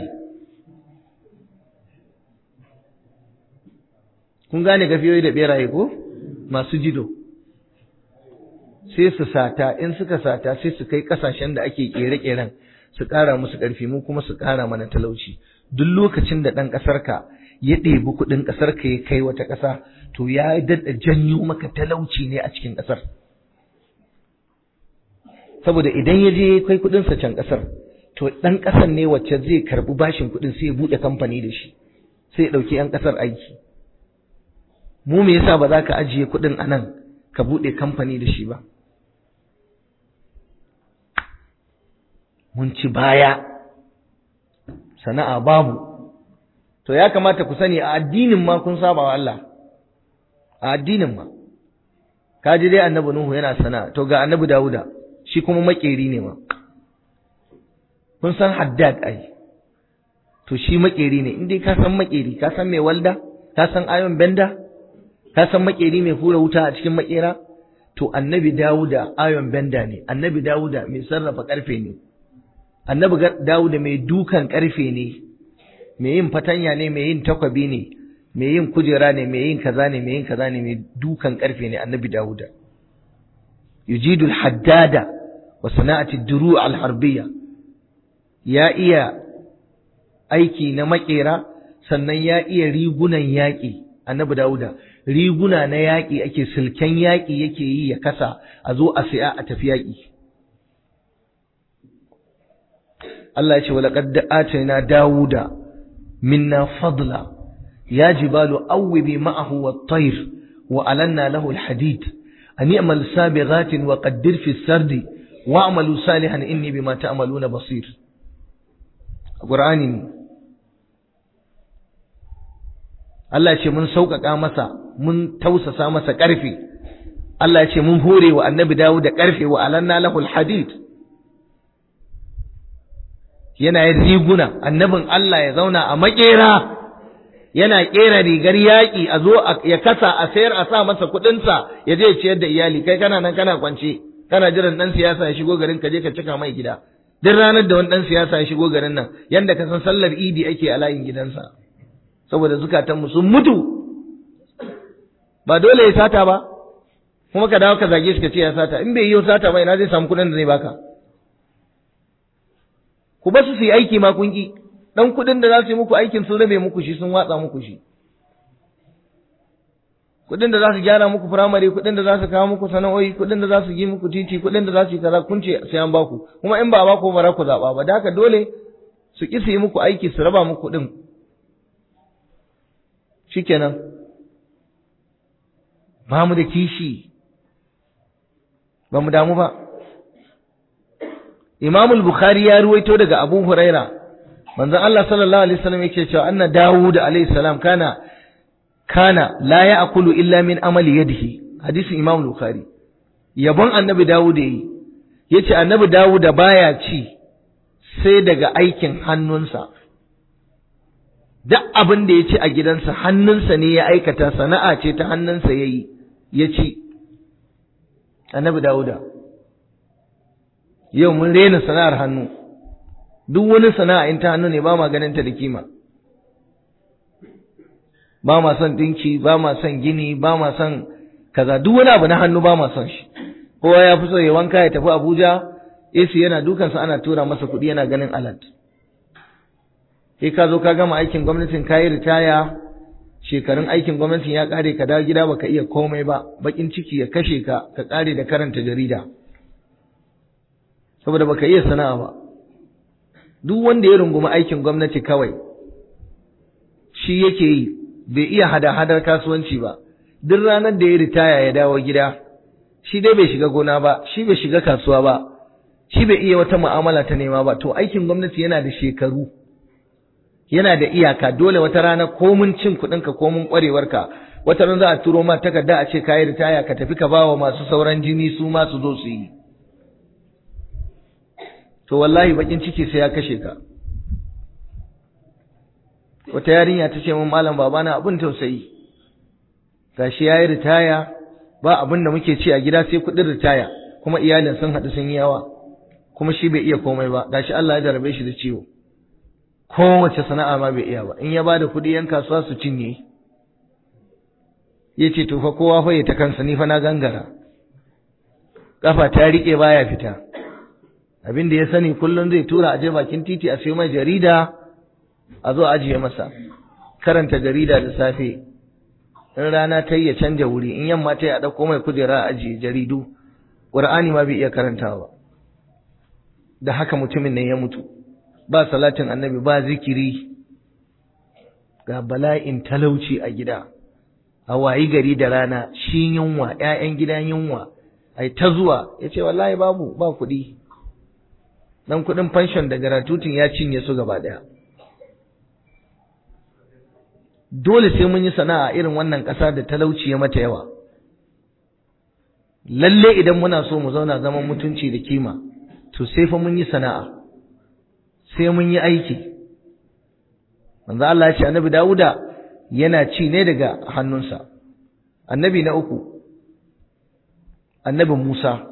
kun gane gafiyoyi da beraye ko masu jido sai su sata in suka sata sai su kai kasashen da ake kere-keren su ƙara musu ƙarfi mu kuma su ƙara mana talauci duk lokacin da ɗan ƙasarka ya ɗebi kuɗin ƙasarka ya kai wata ƙasa to ya daɗa janyo maka talauci ne a cikin ƙasar saboda idan ya je kai kuɗinsa can ƙasar to ɗan ƙasar ne wacce zai karɓi bashin kuɗin sai ya buɗe kamfani da shi sai ya ɗauki 'yan ƙasar aiki mu me yasa ba za ka ajiye kuɗin a nan ka buɗe kamfani da shi ba mun ci baya sana'a babu to ya kamata ku sani a addinin ma kun saba wa Allah a addinin ma kaji dai annabi Nuhu yana sana'a to ga annabi Dawuda shi kuma makeri ne ma kun san Haddad ai to shi makeri ne in dai ka san makeri ka san mai walda ka san ayon benda ka san makeri mai hura wuta a cikin makera to annabi Dawuda ayon benda ne annabi Dawuda mai sarrafa karfe ne annabi Dawuda mai dukan karfe ne mai yin fatanya ne mai yin takwabi ne mai yin kujera ne mai yin kaza ne mai yin kaza ne mai dukan karfe ne annabi Dawuda yujidul haddada wa sana'ati duru al harbiya ya iya aiki na makera sannan ya iya rigunan yaƙi annabi Dawuda riguna na yaƙi ake silken yaƙi yake yi ya kasa a zo a siya a tafi yaƙi Allah ya ce walaqad atayna Dawuda minna fadla ya jibalu awwibi ma'ahu wat-tayr wa alanna lahu al-hadid an i'mal sabighatin wa qaddir fi as-sardi wa'malu salihan inni bima ta'maluna basir Qur'ani ne Allah ce mun sauƙaƙa masa mun tausasa masa ƙarfe Allah ce mun hore wa annabi dawo da ƙarfe wa alanna lahul hadid yana yin riguna annabin Allah ya zauna a makera yana ƙera rigar yaƙi a zo ya kasa a sayar a sa masa kuɗinsa ya je ciyar da iyali kai kana nan kana kwance kana jiran ɗan siyasa ya shigo garin ka je ka cika mai gida duk ranar da wani ɗan siyasa ya shigo garin nan yanda ka san sallar idi ake a layin gidansa saboda zukatanmu sun mutu ba dole ya sata ba kuma ka dawo ka zage shi ka ce ya sata in bai yi sata ba ina zai samu kuɗin da zai baka ku ba su su yi aiki ma kun ki dan kuɗin da za su yi muku aikin sun rabe muku shi sun watsa muku shi kuɗin da za su gyara muku firamare kuɗin da za su kawo muku sana'o'i kuɗin da za su yi muku titi kuɗin da za su yi kaza kun ce sai an baku kuma in ba a baku ba za ku zaɓa ba da haka dole su ƙi su yi muku aiki su raba muku kuɗin shikenan ba mu da kishi ba mu damu ba Imam al-Bukhari ya ruwaito daga Abu Huraira manzon Allah sallallahu alaihi wasallam yake cewa anna Dawud alaihi salam kana kana la ya'kulu illa min amali yadihi hadisin Imam al-Bukhari yabon annabi Dawud yayi yace annabi Dawud baya ci sai daga aikin hannunsa duk abin da ya ci a gidansa hannunsa ne ya aikata sana'a ce ta hannunsa ya yi ya ci annabi dawuda yau mun rena sana'ar hannu duk wani sana'a in ta hannu ne ba ma ganin ta da kima ba ma son dinki ba ma son gini ba ma son kaza duk wani abu na hannu ba ma son shi kowa ya fi so ya wanka ya tafi abuja AC yana dukansa ana tura masa kuɗi yana ganin alat sai ka zo ka gama aikin gwamnatin ka yi ritaya shekarun aikin gwamnatin ya kare ka dawo gida baka iya komai ba bakin ciki ya kashe ka ka kare da karanta jarida saboda baka iya sana'a ba duk wanda ya rungumi aikin gwamnati kawai shi yake yi bai iya hada-hadar kasuwanci ba duk ranar da ya ritaya ya dawo gida shi dai bai shiga gona ba shi bai shiga kasuwa ba shi bai iya wata mu'amala ta nema ba to aikin gwamnati yana da shekaru yana da iyaka dole wata rana komun cin kuɗinka komun ƙwarewarka wata rana za a turo ma takarda a ce ka yi ritaya ka tafi ka bawa masu sauran jini su ma su zo su yi to wallahi bakin ciki sai ya kashe ka wata yarinya ta ce min malam babana abin tausayi gashi ya yi ritaya ba abin da muke ci a gida sai kuɗin ritaya kuma iyalin sun haɗu sun yi yawa kuma shi bai iya komai ba gashi Allah ya jarabe shi da ciwo kowace sana'a ma bai iya ba in ya ba da kuɗi yan kasuwa su cinye ya ce to fa kowa fa ya ta kansa ni fa na gangara kafa ta riƙe baya fita abin da ya sani kullum zai tura a je bakin titi a sayo mai jarida a zo ajiye masa karanta jarida da safe in rana ta yi ya canja wuri in yamma ta yi a ɗauko mai kujera a ajiye jaridu ƙur'ani ma bai iya karantawa da haka mutumin nan ya mutu ba salatin annabi ba zikiri ga bala'in talauci a gida a wayi gari da rana shi yunwa ‘ya'yan gidan yunwa ai ta zuwa ya ce wallahi babu ba kuɗi dan kuɗin fanshon da garatutin ya cinye su gaba ɗaya dole sai mun yi sana'a irin wannan ƙasa da talauci ya mata yawa lalle idan muna so mu zauna zaman mutunci da kima to sai fa mun yi sana'a sai mun yi aiki manzo Allah ya ce annabi Dawuda yana ci ne daga hannunsa annabi na uku annabi Musa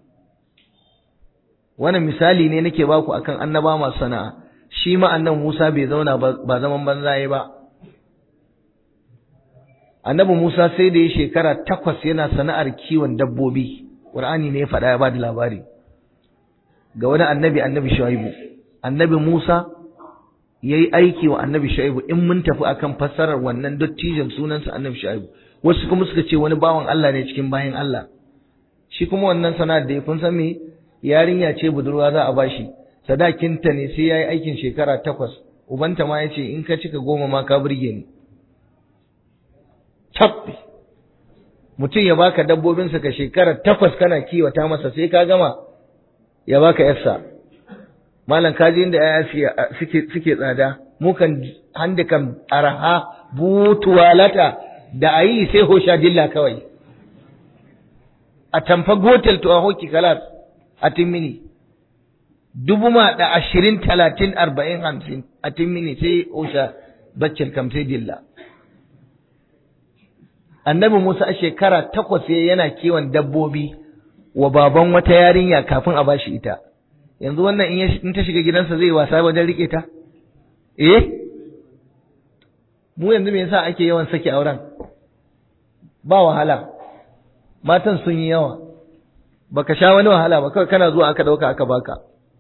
wannan misali ne nake baku akan annaba masu sana'a shi ma annabi Musa bai zauna ba zaman banzaye ba annabi Musa sai da ya shekara takwas yana sana'ar kiwon dabbobi Qur'ani ne ya faɗa ya ba da labari ga wani annabi annabi Shu'aibu annabi Musa yayi aiki wa annabi Shu'aibu in mun tafi akan fassarar wannan dattijan sunansa annabi Shu'aibu wasu kuma suka ce wani bawan Allah ne cikin bayan Allah shi kuma wannan sana'ar da ya kun san me yarinya ce budurwa za a bashi sadakinta ne sai yayi aikin shekara takwas ubanta ma ya ce in ka cika goma ma ka burge ni tabbi mutum ya baka dabbobinsa ka shekara takwas kana kiwata masa sai ka gama ya baka yarsa malam kaji inda yaya suke suke tsada mu kan handa kan araha butuwalata da ayi sai hosha dilla kawai a tamfa gotel to a hoki kalas a timmini dubu ma da ashirin talatin arba'in hamsin a timmini sai hosha baccin kam sai dilla annabi Musa a shekara takwas yana kiwon dabbobi wa baban wata yarinya kafin a bashi ita yanzu wannan in ta shiga gidansa zai wasa wajen rike ta eh mu yanzu me yasa ake yawan saki auren ba wahala matan sun yi yawa baka sha wani wahala ba kawai kana zuwa aka dauka aka baka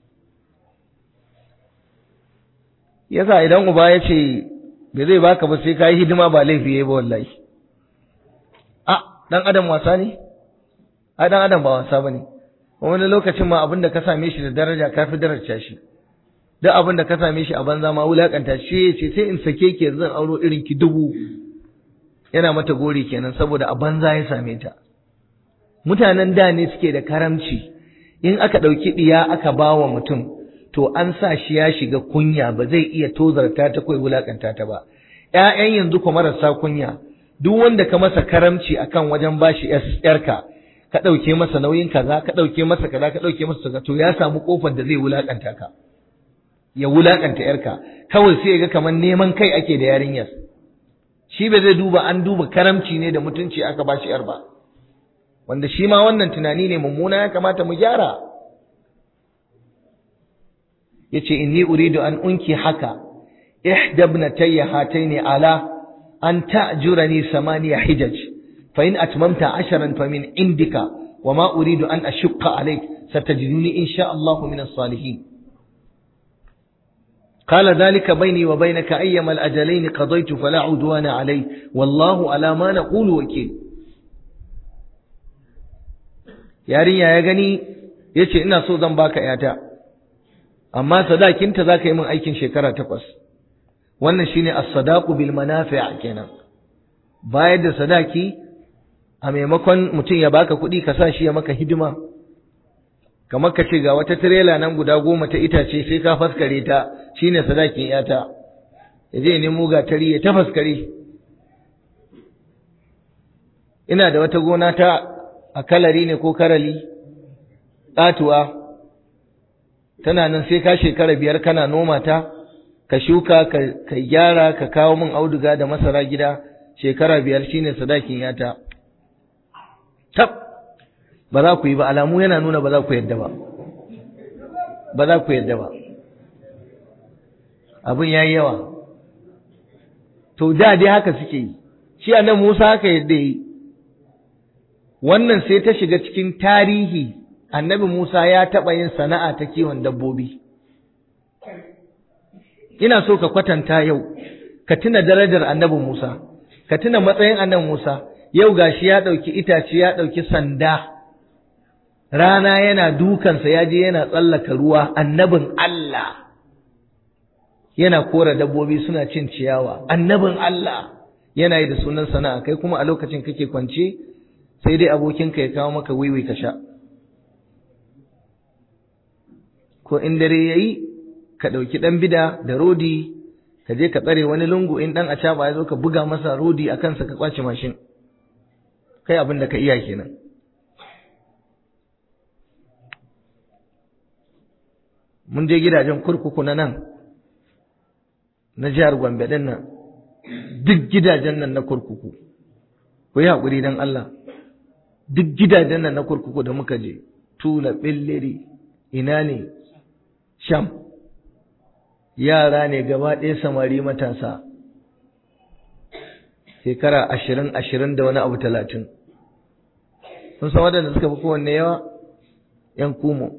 yasa idan uba ya ce bai zai baka ba sai ka yi hidima ba laifi yayi ba wallahi a dan adam wasa ne a dan adam ba wasa bane wani lokacin ma abin da ka same shi da daraja ka fi daraja shi duk abin da ka same shi a banza ma wulakanta shi ya ce sai in sake ki zan auro irin ki dubu yana mata gori kenan saboda a banza ya same ta mutanen da ne suke da karamci in aka ɗauki ɗiya aka ba wa mutum to an sa shi ya shiga kunya ba zai iya tozarta ta kai wulakanta ta ba ƴaƴan yanzu kuma marasa kunya duk wanda ka masa karamci akan wajen bashi yarka ka ɗauke masa nauyin kaza ka ɗauke masa kaza ka ɗauke masa kaza to ya samu kofar da zai wulakanta ka ya wulakanta yarka kawai sai ya ga kamar neman kai ake da yarinyar shi ba zai duba an duba karamci ne da mutunci aka bashi yar ba wanda shi ma wannan tunani ne mummuna ya kamata mu gyara yace inni uridu an unki haka ihda ibnatayya hataini ala an ta'jurani samaniya hijaj fa in atmamta asharan fa min indika wa ma uridu an ashqa alayk satajiduni insha Allah min as-salihin قال ذلك بيني وبينك أيما الأجلين قضيت فلا عدوان علي والله على ما نقول وكيل yarinya ya gani ya ce ina so zan baka yata amma sadakinta za ka yi min aikin shekara takwas wannan shine as-sadaqu bil manafi' kenan bayar da sadaki a maimakon mutum ya baka kuɗi ka sa shi ya maka hidima kamar ka ce ga wata tirela nan guda goma ta itace sai ka faskare ta shine sadakin yata ya je nemo gatari ya ta faskare ina da wata gona ta a kalari ne ko karali ƙatuwa tana nan sai ka shekara biyar kana noma ta ka shuka ka gyara ka kawo min auduga da masara gida shekara biyar shine sadakin yata tab ba za ku yi ba alamu yana nuna ba za ku yadda ba ba za ku yadda ba abin yayi yawa to da dai haka suke yi shi annabi Musa haka yadda yi wannan sai ta shiga cikin tarihi annabi Musa ya taɓa yin sana'a ta kiwon dabbobi ina so ka kwatanta yau ka tuna darajar annabi Musa ka tuna matsayin annabi Musa yau gashi ya ɗauki itace ya ɗauki sanda rana yana dukansa ya je yana tsallaka ruwa annabin Allah yana kora dabbobi suna cin ciyawa annabin Allah yana yi da sunan sana'a kai kuma a lokacin kake kwance sai dai abokinka ya kawo maka wiwi ka sha ko in dare yayi ka ɗauki ɗan bida da rodi ka je ka tsare wani lungu in ɗan acaba ya zo ka buga masa rodi a kansa ka kwace mashin kai abin da ka iya kenan mun je gidajen kurkuku na nan na jihar Gombe din nan duk gidajen nan na kurkuku ku yi haƙuri don Allah duk gidajen nan na kurkuku da muka je tula billiri ina ne sham yara ne gaba ɗaya samari matasa shekara ashirin ashirin da wani abu talatin sun san waɗanda suka fi kowanne yawa ‘yan kumo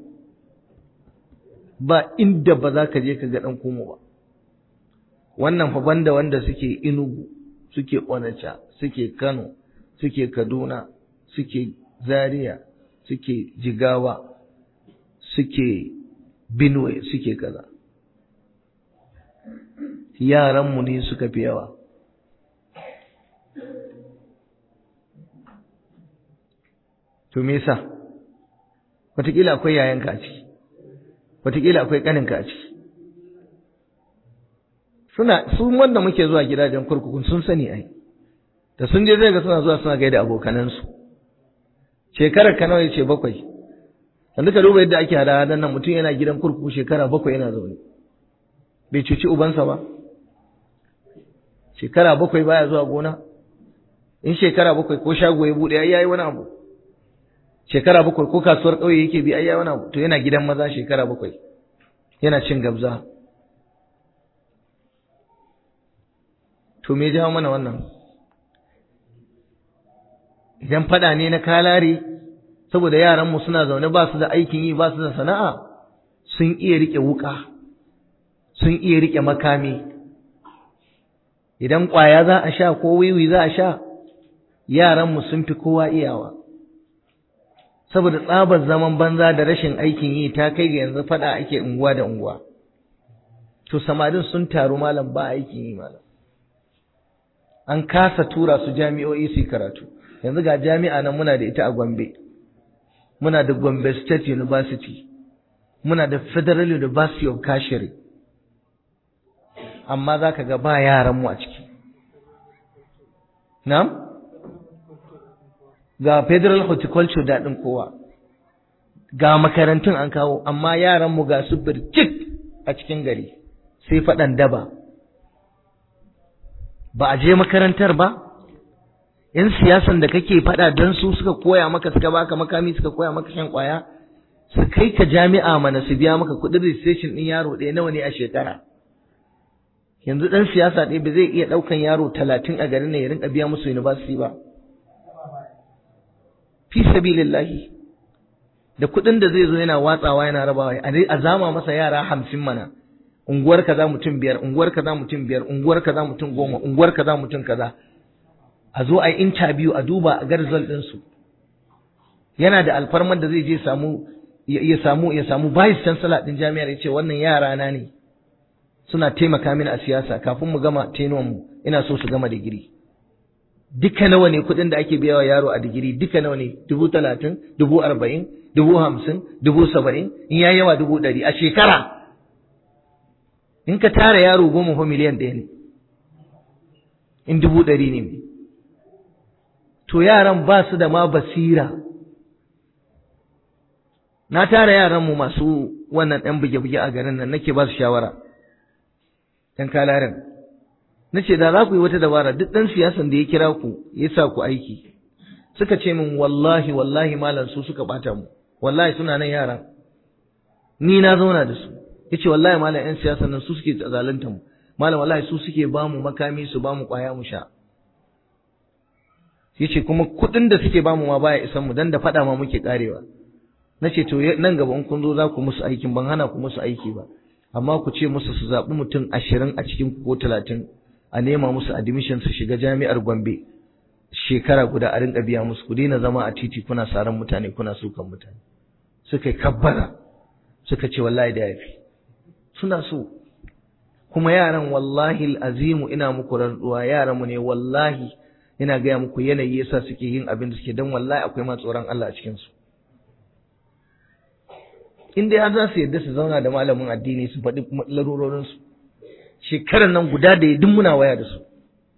ba inda ba za ka je ka ga ɗan kumo ba wannan fa banda wanda suke inugu suke onacha suke kano suke kaduna suke zaria suke jigawa suke benue suke kaza yaranmu ne suka fi yawa to me yasa wataƙila akwai yayanka a ciki wataƙila akwai ƙaninka a ciki suna su wanda muke zuwa gidajen kurkukun sun sani ai da sun je zai ga suna zuwa suna gaida abokanansu shekarar ka nawa yace bakwai yanzu ka duba yadda ake hada hadan nan mutum yana gidan kurkuku shekara bakwai yana zaune bai cuci ubansa ba shekara bakwai baya zuwa gona in shekara bakwai ko shago ya bude ai yayi wani abu shekara bakwai ko kasuwar ƙauye yake bi ai yayi wani abu to yana gidan maza shekara bakwai yana cin gabza to me jawo mana wannan idan fada ne na kalare saboda yaranmu suna zaune ba su da aikin yi ba su da sana'a sun iya rike wuka sun iya rike makami idan ƙwaya za a sha ko wiwi za a sha yaranmu sun fi kowa iyawa saboda tsabar zaman banza da rashin aikin yi ta kai ga yanzu fada ake unguwa da unguwa to samarin sun taru malam ba aikin yi malam an kasa tura su jami'o'i su karatu yanzu ga jami'a nan muna da ita a Gombe muna da Gombe State University muna da Federal University of Kashiri amma za ka ga ba yaranmu a ciki na'am ga Federal Horticulture daɗin kowa ga makarantun an kawo amma yaranmu ga su birkit a cikin gari sai faɗan daba ba a je makarantar ba yan siyasan da kake faɗa don su suka koya maka suka baka makami suka koya maka shan kwaya su kai ka jami'a mana su biya maka kuɗin registration ɗin yaro ɗaya nawa ne a shekara yanzu ɗan siyasa ɗaya ba zai iya ɗaukan yaro talatin a garin nan ya rinka biya musu university ba fi sabilillahi da kuɗin da zai zo yana watsawa yana rabawa a zama masa yara hamsin mana unguwar kaza mutum biyar unguwar kaza mutum biyar unguwar kaza mutum goma unguwar kaza mutum kaza a zo a yi interview a duba a ga result ɗinsu yana da alfarmar da zai je samu ya samu ya samu vice chancellor din jami'ar yace wannan yara na ne suna taimaka mini a siyasa kafin mu gama tenuwan mu ina so su gama digiri duka nawa ne kuɗin da ake biya wa yaro a digiri duka nawa ne dubu talatin dubu arba'in dubu hamsin dubu saba'in in ya yawa dubu ɗari a shekara in ka tara yaro goma ko miliyan ɗaya ne in dubu ɗari ne to yaran ba su da ma basira na tara yaranmu masu wannan ɗan buge-buge a garin nan nake ba su shawara ɗan kalarin na ce da za ku yi wata dabara duk ɗan siyasan da ya kira ku ya sa ku aiki suka ce min wallahi wallahi malam su suka ɓata mu wallahi suna nan yara ni na zauna da su yace wallahi malam yan siyasa nan su suke zalunta mu malam wallahi su suke ba mu makami su ba mu kwaya mu sha yace kuma kuɗin da suke ba mu ma baya isan mu dan da faɗa ma muke karewa nace to nan gaba in kun zo za ku musu aikin ban hana ku musu aiki ba amma ku ce musu su zaɓi mutum ashirin a cikin ko talatin a nema musu admission su shiga jami'ar Gombe shekara guda a rinka biya musu ku daina zama a titi kuna saran mutane kuna sukan mutane suka yi kabbara suka ce wallahi da yafi suna so kuma yaran wallahi azimu ina muku rantsuwa yaran mu ne wallahi ina gaya muku yanayi yasa suke yin abin da suke dan wallahi akwai ma tsoron Allah a cikin su in dai har za su yarda su zauna da malamin addini su faɗi larurorin su shekarar nan guda da duk muna waya da su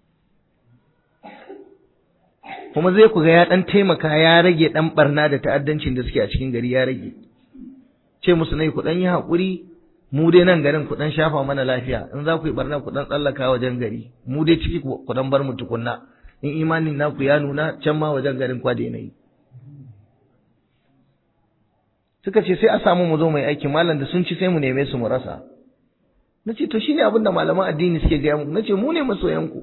kuma zai ku ga ya dan taimaka ya rage dan barna da ta'addancin da suke a cikin gari ya rage ce musu nai ku dan yi hakuri mu dai nan garin ku dan shafa mana lafiya in za ku yi barna ku dan tsallaka wajen gari mu dai ciki ku dan bar mu tukunna in imanin naku ya nuna can ma wajen garin kwa da yanayi suka ce sai a samu mu zo mai aiki malam da sun ci sai mu neme su mu rasa na ce to shine abin da malaman addini suke gaya muku na ce mu ne masoyanku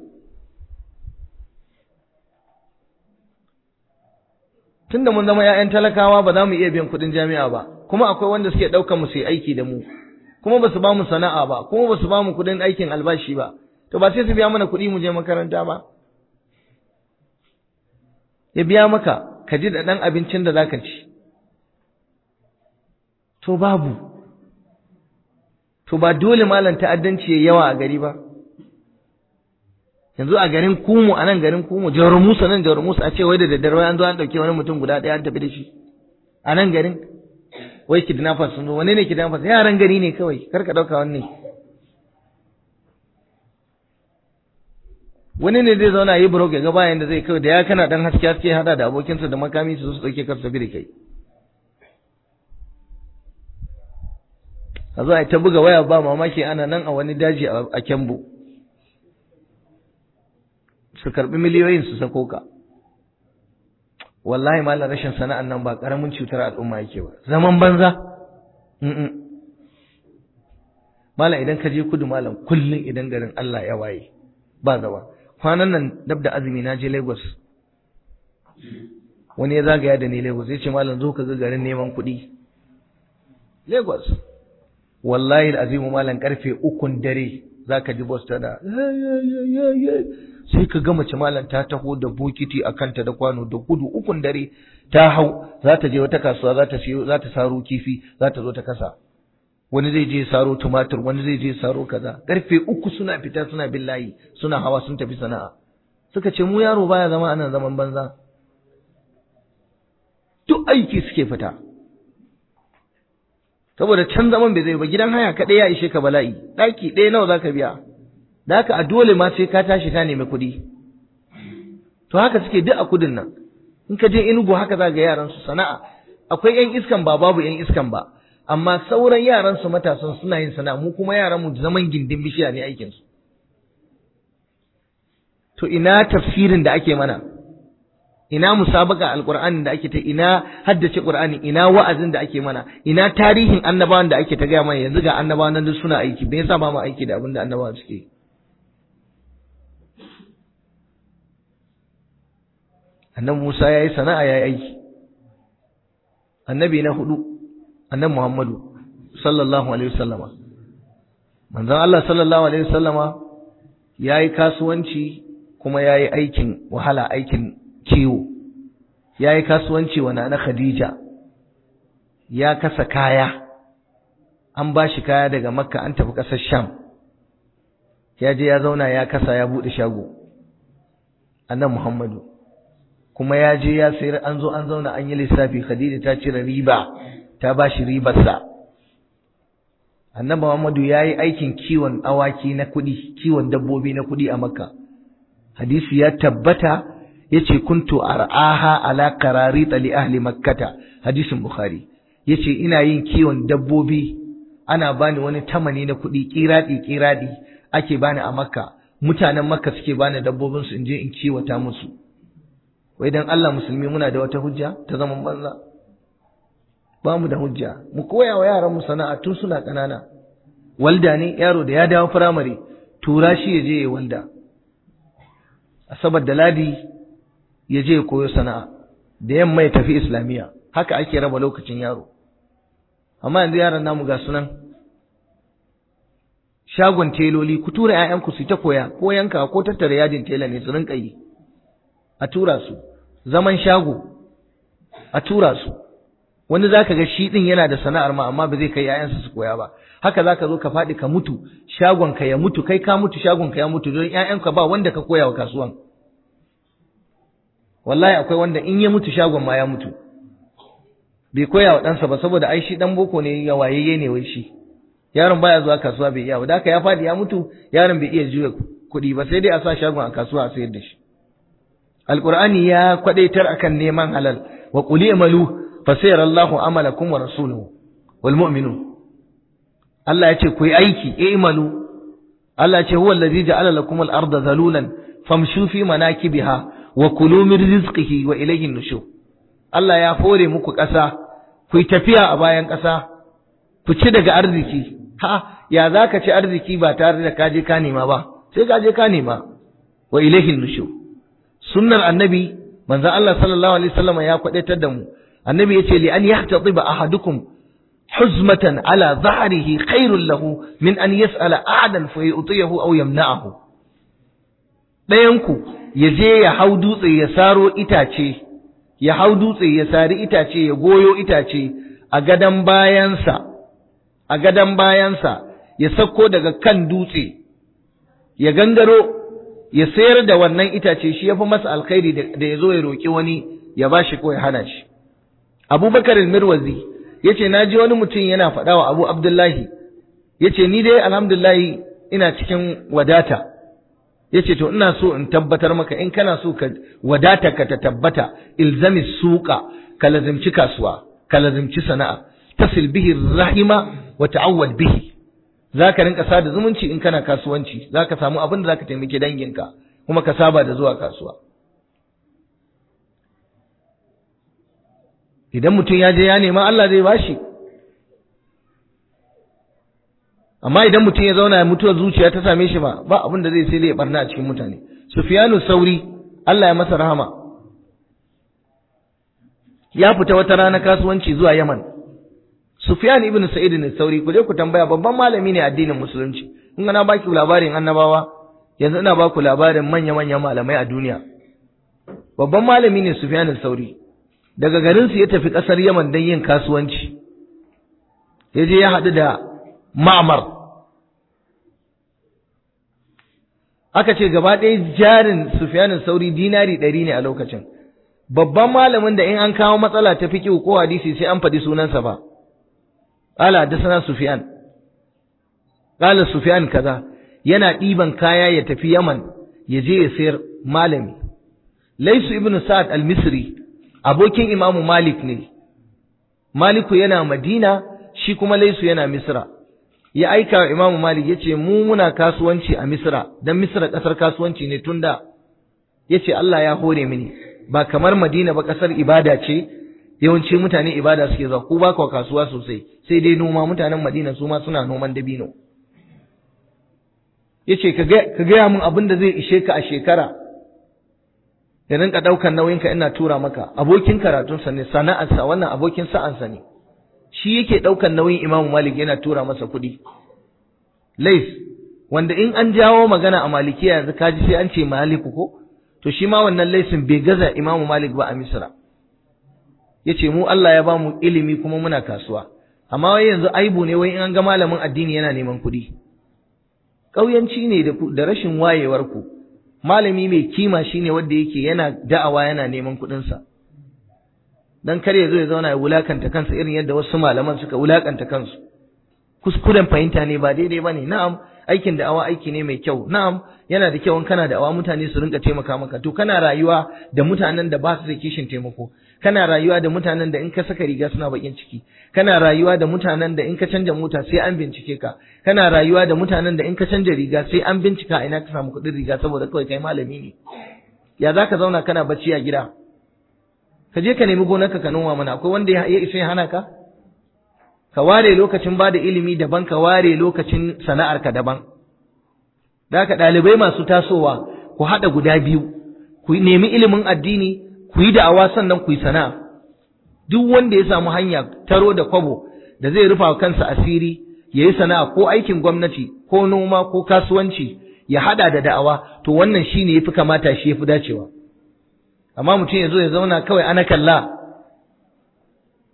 tunda mun zama 'ya'yan talakawa ba za mu iya biyan kuɗin jami'a ba kuma akwai wanda suke ɗaukar mu su yi aiki da mu kuma ba su ba mu sana'a ba kuma ba su ba mu kuɗin aikin albashi ba to ba sai su biya mana kuɗi mu je makaranta ba ya biya maka ka ji da ɗan abincin da zaka ci to babu to ba dole malam ta'addanci ya yawa a gari ba yanzu a garin kumu a nan garin kumu jawar musa nan jawar musa a ce wai da daddare an zo an ɗauke wani mutum guda ɗaya an tafi da shi a nan garin wai kidnappers sun zo wani ne kidnappers yaran gari ne kawai kar ka ɗauka wani wani ne zai zauna yi burok ya ga bayan da zai kawai da ya kana dan haske haske hada da abokinsa da makami su su ɗauke kar tafi da kai a zo a ta buga waya ba mamaki ana nan a wani daji a kyambo su karbi miliyoyin su sako ka wallahi malam rashin sana'an nan ba karamin cutar al'umma yake ba zaman banza malam idan ka je kudu malam kullum idan garin Allah ya waye ba zama kwanan nan dab da azumi na je Lagos wani ya zagaya da ni Lagos ya ce malam zo ka ga garin neman kuɗi Lagos wallahi azimu malam karfe ukun dare zaka ji boss tana sai ka ga mace malam ta taho da bokiti a kanta da kwano da gudu ukun dare ta hau za ta je wata kasuwa za ta siyo za ta saro kifi za ta zo ta kasa wani zai je saro tumatur wani zai je saro kaza karfe uku suna fita suna bin layi suna hawa sun tafi sana'a suka ce mu yaro baya zama anan zaman banza duk aiki suke fita saboda can zaman bai zai ba gidan haya kaɗai ya ishe ka bala'i ɗaki ɗaya nawa zaka biya da haka a dole ma sai ka tashi ka nemi kuɗi to haka suke duk a kudin nan in ka je inugu haka za ga yaran su sana'a akwai yan iskan ba babu yan iskan ba amma sauran yaran su matasan suna yin sana'a mu kuma yaran mu zaman gindin bishiya ne aikin su to ina tafsirin da ake mana ina musabaka alqur'ani da ake ta ina haddace qur'ani ina wa'azin da ake mana ina tarihin annabawan da ake ta gaya mana yanzu ga annabawan nan duk suna aiki me yasa ba mu aiki da abin da annabawan suke yi annabi Musa ya yi sana'a ya yi aiki annabi na hudu annabi Muhammadu sallallahu alaihi wasallama manzon Allah sallallahu alaihi wasallama ya yi kasuwanci kuma ya yi aikin wahala aikin kiwo ya yi kasuwanci wa na Khadija ya kasa kaya an ba shi kaya daga makka an tafi ƙasar sham ya je ya zauna ya kasa ya buɗe shago annabi Muhammadu kuma ya je ya sayar an zo an zauna an yi lissafi Khadija ta cire riba ta ba shi ribarsa Annabi Muhammadu ya yi aikin kiwon awaki na kuɗi kiwon dabbobi na kuɗi a Makka hadisi ya tabbata yace kuntu ar'aha ala qararit li ahli makkata hadisin bukhari yace ina yin kiwon dabbobi ana bani wani tamani na kuɗi kiradi kiradi ake bani a Makka mutanen Makka suke bani dabbobin su in je in kiwata musu wai dan Allah musulmi muna da wata hujja ta zaman banza ba mu da hujja mu koya wa yaran mu sana'a tun suna ƙanana walda ne yaro da ya dawo firamare tura shi ya je ya walda asabar da ladi ya je ya koyo sana'a da yamma ya tafi islamiyya haka ake raba lokacin yaro amma yanzu yaran namu ga sunan shagon teloli ku tura 'ya'yanku su ta koya ko yanka ko tattara yadin tela ne su rinka yi a tura su zaman shago a tura su wani zaka ga shi din yana da sana'ar ma amma ba zai kai ƴaƴansa su koya ba haka zaka zo ka faɗi ka mutu shagon ka ya mutu kai ka mutu shagon ka ya mutu don ƴaƴanka ba wanda ka koya wa kasuwan wallahi akwai wanda in ya mutu shagon ma ya mutu bai koya wa ɗansa ba saboda ai shi ɗan boko ne ya wayayye ne wai shi yaron baya zuwa kasuwa bai iya ba da haka ya faɗi ya mutu yaron bai iya juya kuɗi ba sai dai a sa shagon a kasuwa a sayar da shi alqur'ani ya kwadaitar akan neman halal wa qul i'malu fasayara Allahu amalakum wa rasuluhu wal mu'minun Allah ya ce ku yi aiki i'malu Allah ya ce huwa allazi ja'ala lakum al-arda zalulan famshu fi manakibiha wa kulu min rizqihi wa ilayhi an-nushur Allah ya fore muku ƙasa ku yi tafiya a bayan ƙasa ku ci daga arziki ha ya zaka ci arziki ba tare da kaje ka nema ba sai kaje ka nema wa ilayhi an-nushur sunnar annabi manzon Allah sallallahu alaihi wasallam ya kwadaitar da mu annabi yace li an yahtatiba ahadukum huzmatan ala dhahrihi khairul lahu min an yas'ala ahadan fa yu'tiyahu aw yamna'ahu dayan ku yaje ya hau dutse ya saro itace ya hau dutse ya sari itace ya goyo itace a gadan bayansa a gadan bayansa ya sako daga kan dutse ya gangaro ya sayar da wannan itace shi ya fi masa alkhairi da ya zo ya roƙi wani ya ba shi ko ya hana shi abubakar mirwazi ya ce na ji wani mutum yana faɗa wa abu abdullahi ya ce ni dai alhamdulillahi ina cikin wadata ya ce to ina so in tabbatar maka in kana so ka wadata ka ta tabbata ilzami suka ka lazimci kasuwa ka lazimci sana'a tasil bihi rahima wa ta'awwad bihi za ka rinka sada zumunci in kana kasuwanci za ka samu abin da za ka taimaki danginka kuma ka saba da zuwa kasuwa idan mutum ya je ya nema Allah zai bashi amma idan mutum ya zauna mutuwar zuciya ta same shi ba ba abin da zai sai dai ya barna a cikin mutane sufyanu sauri Allah ya masa rahama ya fita wata rana kasuwanci zuwa yaman Sufyan ibn Sa'id ne sauri ku je ku tambaya babban malami ne addinin musulunci in na baki labarin annabawa yanzu ina baku labarin manya manyan malamai a duniya babban malami ne Sufyan sauri daga garin su ya tafi kasar Yaman don yin kasuwanci ya je ya haɗu da Ma'mar aka ce gaba ɗaya jarin Sufyan sauri dinari ɗari ne a lokacin babban malamin da in an kawo matsala ta fiqh ko hadisi sai an faɗi sunansa ba قال حدثنا سفيان قال سفيان kaza yana ɗiban kaya ya tafi Yaman ya je ya sayar malami Laisu ibn Sa'ad al-Misri abokin Imam Malik ne Maliku yana Madina shi kuma Laisu yana Misra ya aika wa Imam Malik yace mu muna kasuwanci a Misra dan Misra kasar kasuwanci ne tunda yace Allah ya hore mini ba kamar Madina ba kasar ibada ce yawanci mutane ibada suke zuwa ku ba ku kasuwa sosai sai dai noma mutanen Madina su ma suna noman dabino yace ka ga ka gaya min abin da zai ishe ka a shekara da rinka daukan nauyin ka ina tura maka abokin karatun sa ne sana'arsa wannan abokin sa'ansa ne shi yake daukan nauyin Imam Malik yana tura masa kuɗi Lais wanda in an jawo magana a Malikiya yanzu kaji sai an ce Maliku ko to shi ma wannan laisin bai gaza Imam Malik ba a Misra yace mu Allah ya ba mu ilimi kuma muna kasuwa amma wai yanzu aibu ne wai in an ga malamin addini yana neman kuɗi ƙauyanci ne da rashin wayewar ku malami mai kima shine wanda yake yana da'awa yana neman kuɗinsa dan kar ya zo ya zauna ya wulakanta kansa irin yadda wasu malaman suka wulakanta kansu kuskuren fahimta ne ba daidai bane na'am aikin da'awa aiki ne mai kyau na'am yana da kyau in kana da'awa mutane su rinka taimaka maka to kana rayuwa da mutanen da ba su da kishin taimako kana rayuwa da mutanen da in ka saka riga suna bakin ciki kana rayuwa da mutanen da in ka canja mota sai an bincike ka kana rayuwa da mutanen da in ka canja riga sai an bincika ina ka samu kuɗin riga saboda kawai kai malami ne ya za ka zauna kana bacci a gida ka je ka nemi gonarka ka noma mana akwai wanda ya isa ya hana ka ka ware lokacin ba da ilimi daban ka ware lokacin sana'arka daban da haka ɗalibai masu tasowa ku haɗa guda biyu ku nemi ilimin addini ku yi da'awa sannan ku yi sana'a duk wanda ya samu hanya taro da kwabo da zai rufa kansa asiri ya yi sana'a ko aikin gwamnati ko noma ko kasuwanci ya haɗa da da'awa to wannan shine yafi kamata shi yafi dacewa amma mutum ya zo ya zauna kawai ana kalla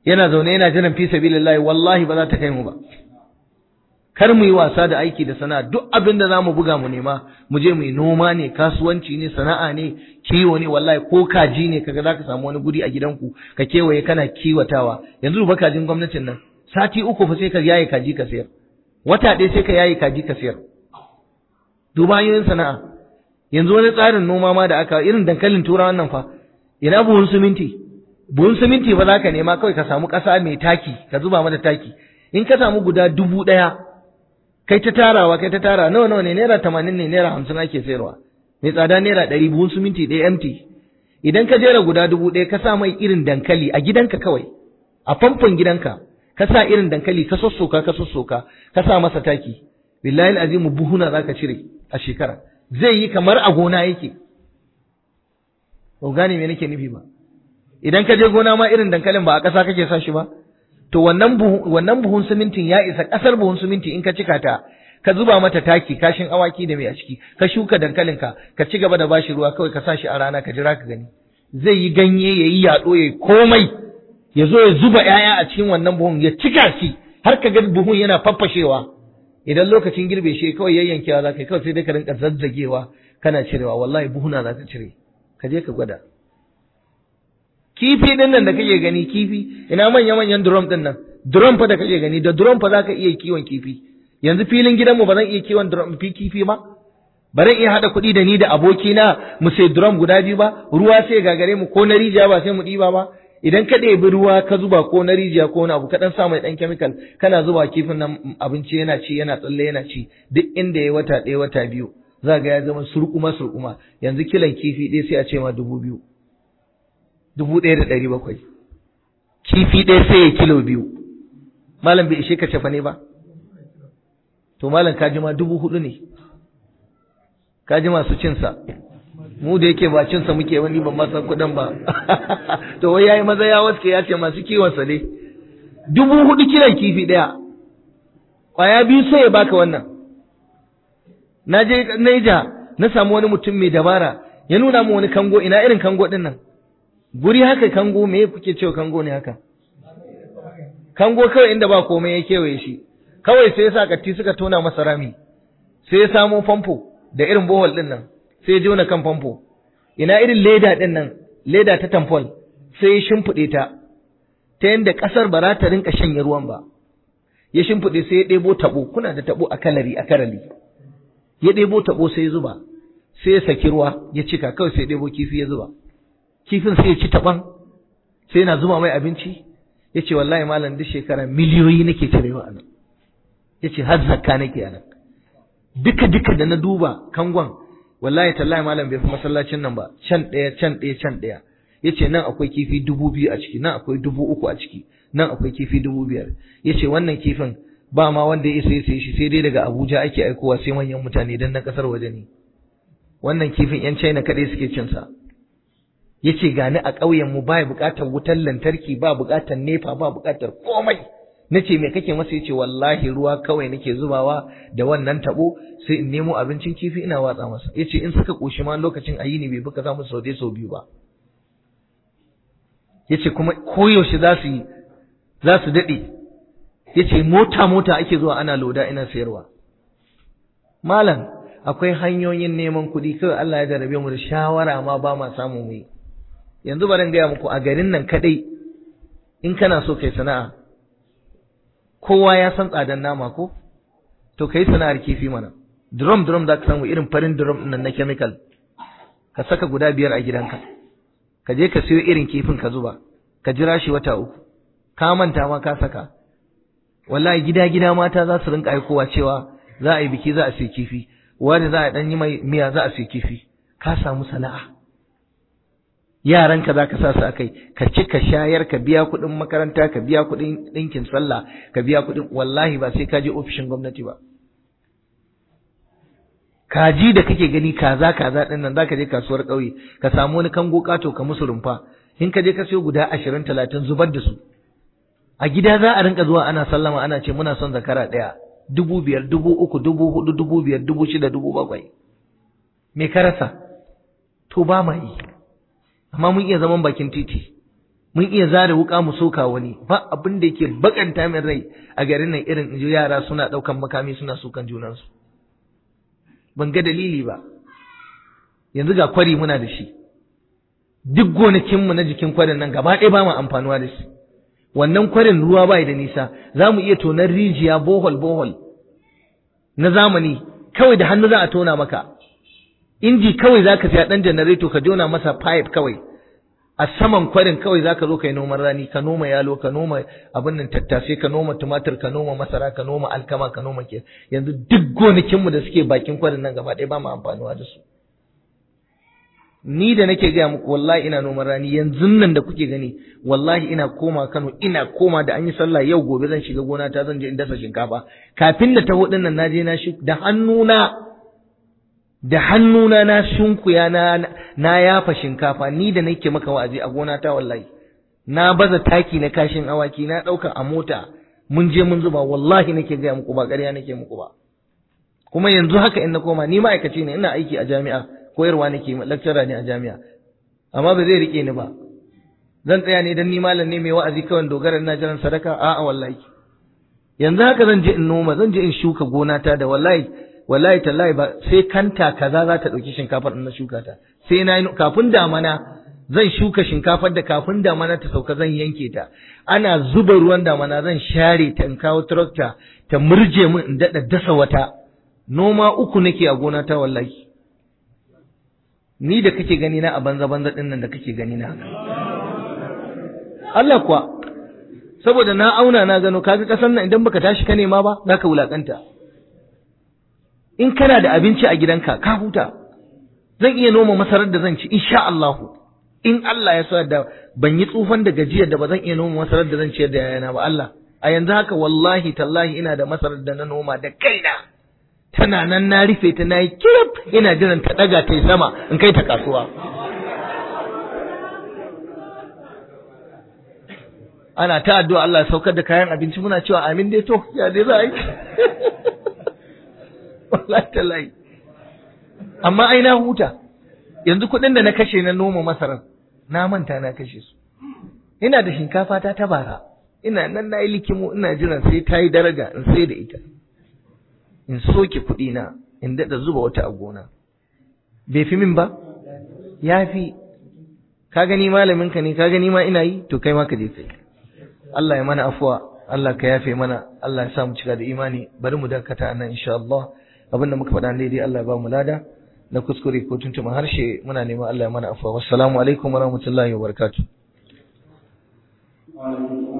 yana zaune yana jiran fi sabilillahi wallahi ba za ta kai mu ba kar mu yi wasa da aiki da sana'a duk abin da zamu buga mu nema mu je mu yi noma ne kasuwanci ne sana'a ne kiwo ne wallahi ko kaji ne kaga zaka samu wani guri a gidanku ka kewaye kana kiwatawa yanzu ba kajin gwamnatin nan sati uku fa sai ka yaye kaji ka sayar wata ɗaya sai ka yaye kaji ka sayar duba hanyoyin sana'a yanzu wani tsarin noma ma da aka irin dankalin turawa nan fa ina buhun siminti buhun siminti ba za ka nema kawai ka samu ƙasa mai taki ka zuba mata taki in ka samu guda dubu ɗaya kai ta tarawa kai ta tara nawa nawa ne naira tamanin ne naira hamsin ake sayarwa mai tsada naira ɗari buhun siminti ɗaya empty idan ka jera guda dubu ɗaya ka sa mai irin dankali a gidanka kawai a famfon gidanka ka sa irin dankali ka sossoka ka sossoka ka sa masa taki billahi azimu buhuna zaka cire a shekara zai yi kamar a gona yake ba gane me nake nufi ba idan ka je gona ma irin dankalin ba a ƙasa kake sa shi ba to wannan buhun wannan buhun simintin ya isa ƙasar buhun siminti in ka cika ta ka zuba mata taki kashin awaki da mai a ciki ka shuka dankalin ka ka ci gaba da bashi ruwa kawai ka sa shi a rana ka jira ka gani zai yi ganye ya yi yaɗo ya yi komai ya zo ya zuba ‘ya'ya a cikin wannan buhun ya cika shi har ka ga buhun yana faffashewa idan lokacin girbe shi kawai yayyankewa za ka yi kawai sai dai ka rinka zazzagewa kana cirewa wallahi buhuna za ka cire ka je ka gwada kifi din nan da kake gani kifi ina manya manyan drum din nan drum fa da kake gani da drum fa zaka iya kiwon kifi yanzu filin gidanmu ba zan iya kiwon drum fi kifi ba ba zan iya hada kuɗi da ni da abokina mu sai drum guda biyu ba ruwa sai gagare mu ko na rijiya ba sai mu ɗiba ba idan ka ɗebi ruwa ka zuba ko na rijiya ko wani abu ka ɗan sa mai ɗan chemical kana zuba kifin nan abinci yana ci yana tsalle yana ci duk inda ya wata ɗaya wata biyu za ga ya zama surkuma surkuma yanzu kilan kifi ɗaya sai a ce ma dubu biyu dubu ɗaya da ɗari bakwai kifi ɗaya sai ya kilo biyu malam bai ishe ka cefa ne ba to malam kaji ma dubu hudu ne kaji masu cinsa mu da yake ba cinsa muke wani ban masa kuɗin ba to wai yayi maza ya waske ya ce masu kiwonsa ne dubu hudu kilan kifi ɗaya ƙwaya biyu sai ya baka wannan na je Naija na samu wani mutum mai dabara ya nuna mu wani kango ina irin kango ɗin nan guri haka kango me kuke cewa kango ne haka kango kawai inda ba komai ya kewaye shi kawai sai ya sa katti suka tona masa rami sai ya samo famfo da irin bohol din nan sai ya jona kan famfo ina irin leda din nan leda ta tamfol sai ya shimfiɗe ta ta yadda ƙasar ba za ta rinka shanye ruwan ba ya shimfiɗe sai ya ɗebo taɓo kuna da taɓo a kalari a karali ya ɗebo taɓo sai ya zuba sai ya saki ruwa ya cika kawai sai ya ɗebo kifi ya zuba kifin sai ya ci taɓan sai yana zuba mai abinci ya ce wallahi malam duk shekara miliyoyi nake cirewa a nan ya ce har zakka nake a nan duka duka da na duba kangon wallahi tallahi malam bai fi masallacin nan ba can ɗaya can ɗaya can ɗaya ya ce nan akwai kifi dubu biyu a ciki nan akwai dubu uku a ciki nan akwai kifi dubu biyar ya ce wannan kifin ba ma wanda ya isa ya sayi shi sai dai daga abuja ake aikowa sai manyan mutane don na ƙasar waje ne wannan kifin yan china kaɗai suke cinsa yace gani a ƙauyen mu ba buƙatar wutar lantarki ba buƙatar nefa ba buƙatar komai nace me kake masa yace wallahi ruwa kawai nake zubawa da wannan tabo sai in nemo abincin kifi ina watsa masa yace in suka koshi ma lokacin ayi ne bai buka za mu sau dai sau biyu ba yace kuma koyaushe za su yi za su daɗe yace mota mota ake zuwa ana loda ina sayarwa malam akwai hanyoyin neman kuɗi kawai Allah ya jarabe mu da shawara ma ba ma samu mu yi yanzu bari gaya muku a garin nan kadai in kana so kai sana'a kowa ya san tsadan nama ko to kai sana'ar kifi mana drum drum za ka samu irin farin drum nan na chemical ka saka guda biyar a gidanka ka je ka siyo irin kifin ka zuba ka jira shi wata uku ka manta ma ka saka wallahi gida gida mata za su rinka aikowa cewa za a yi biki za a siya kifi wani za a dan yi mai miya za a siya kifi ka samu sana'a yaranka za ka sa su akai ka ci ka shayar ka biya kuɗin makaranta ka biya kuɗin ɗinkin sallah ka biya kuɗin wallahi ba sai ka je ofishin gwamnati ba kaji da kake gani kaza kaza ɗin nan za ka je kasuwar ƙauye ka samu wani kango ƙato ka musu rumfa in ka je ka siyo guda ashirin talatin zubar da su a gida za a rinka zuwa ana sallama ana ce muna son zakara ɗaya dubu biyar dubu uku dubu hudu dubu biyar dubu shida dubu bakwai me ka rasa to ba ma yi amma mun iya zaman bakin titi mun iya zare wuka mu soka wani ba abin da yake bakanta min rai a garin nan irin inji yara suna ɗaukan makami suna sukan junansu ban ga dalili ba yanzu ga kwari muna da shi duk gonakinmu na jikin kwarin nan gaba ɗaya ba mu amfanuwa da shi wannan kwarin ruwa bai da nisa za mu iya tonar rijiya bohol bohol na zamani kawai da hannu za a tona maka inji kawai za ka siya ɗan janareto ka jona masa pipe kawai a saman kwarin kawai za ka zo ka yi noman rani ka noma yalo ka noma abin nan tattasai ka noma tumatir ka noma masara ka noma alkama ka noma ke yanzu duk gonakinmu da suke bakin kwarin nan gaba ɗaya ba mu amfanuwa da su ni da nake gaya muku wallahi ina noman rani yanzu nan da kuke gani wallahi ina koma Kano ina koma da an yi sallah yau gobe zan shiga gona ta zan je in dasa shinkafa kafin da taho din nan naje na shi da hannuna da hannuna na shunkuya na na yafa shinkafa ni da nake maka wa'azi a gona ta wallahi na baza taki na kashin awaki na dauka a mota mun je mun zuba wallahi nake gaya muku ba ƙarya nake muku ba kuma yanzu haka in na koma ni ma'aikaci ne ina aiki a jami'a koyarwa nake lecturer ne a jami'a amma ba zai rike ni ba zan tsaya ne dan ni malam ne mai wa'azi kawai dogara ina jiran sadaka a'a wallahi yanzu haka zan je in noma zan je in shuka gona ta da wallahi wallahi tallahi ba sai kanta kaza za ta dauki shinkafar na shuka ta sai na kafin damana zan shuka shinkafar da kafin damana ta sauka zan yanke ta ana zuba ruwan damana zan share ta in kawo tractor ta murje min in dada dasa wata noma uku nake a gona ta wallahi ni da kake gani na a banza banza din nan da kake gani na Allah kuwa saboda na auna na gano kaga kasan nan idan baka tashi ka nema ba zaka wulakanta in kana da abinci a gidanka ka huta zan iya noma masarar da zan ci insha Allah in Allah ya sa da ban yi tsufan da gajiyar da ba zan iya noma masarar da zan ciyar da yayana ba Allah a yanzu haka wallahi tallahi ina da masarar da na noma da kaina tana nan na rufe ta na yi kirif ina jiran ta daga ta yi sama in kai ta kasuwa ana ta addu'a Allah ya saukar da kayan abinci muna cewa amin dai to ya dai za a yi wallahi tallahi amma ai na huta yanzu kuɗin da na kashe na noma masarar na manta na kashe su ina da shinkafa ta ta bara ina nan na yi likimo ina jiran sai ta yi daraja in sai da ita in soke kuɗi na in daɗa zuba wata a gona bai fi min ba ya fi ka gani malamin ka ne ka gani ma ina yi to kai ma ka je kai Allah ya mana afuwa Allah ka yafe mana Allah ya sa mu cika da imani bari mu dakata nan insha Allah abin da muka faɗa daidai Allah ya ba mu lada na kuskure ko tuntuma harshe muna neman Allah ya mana afuwa wassalamu alaikum warahmatullahi wabarakatuh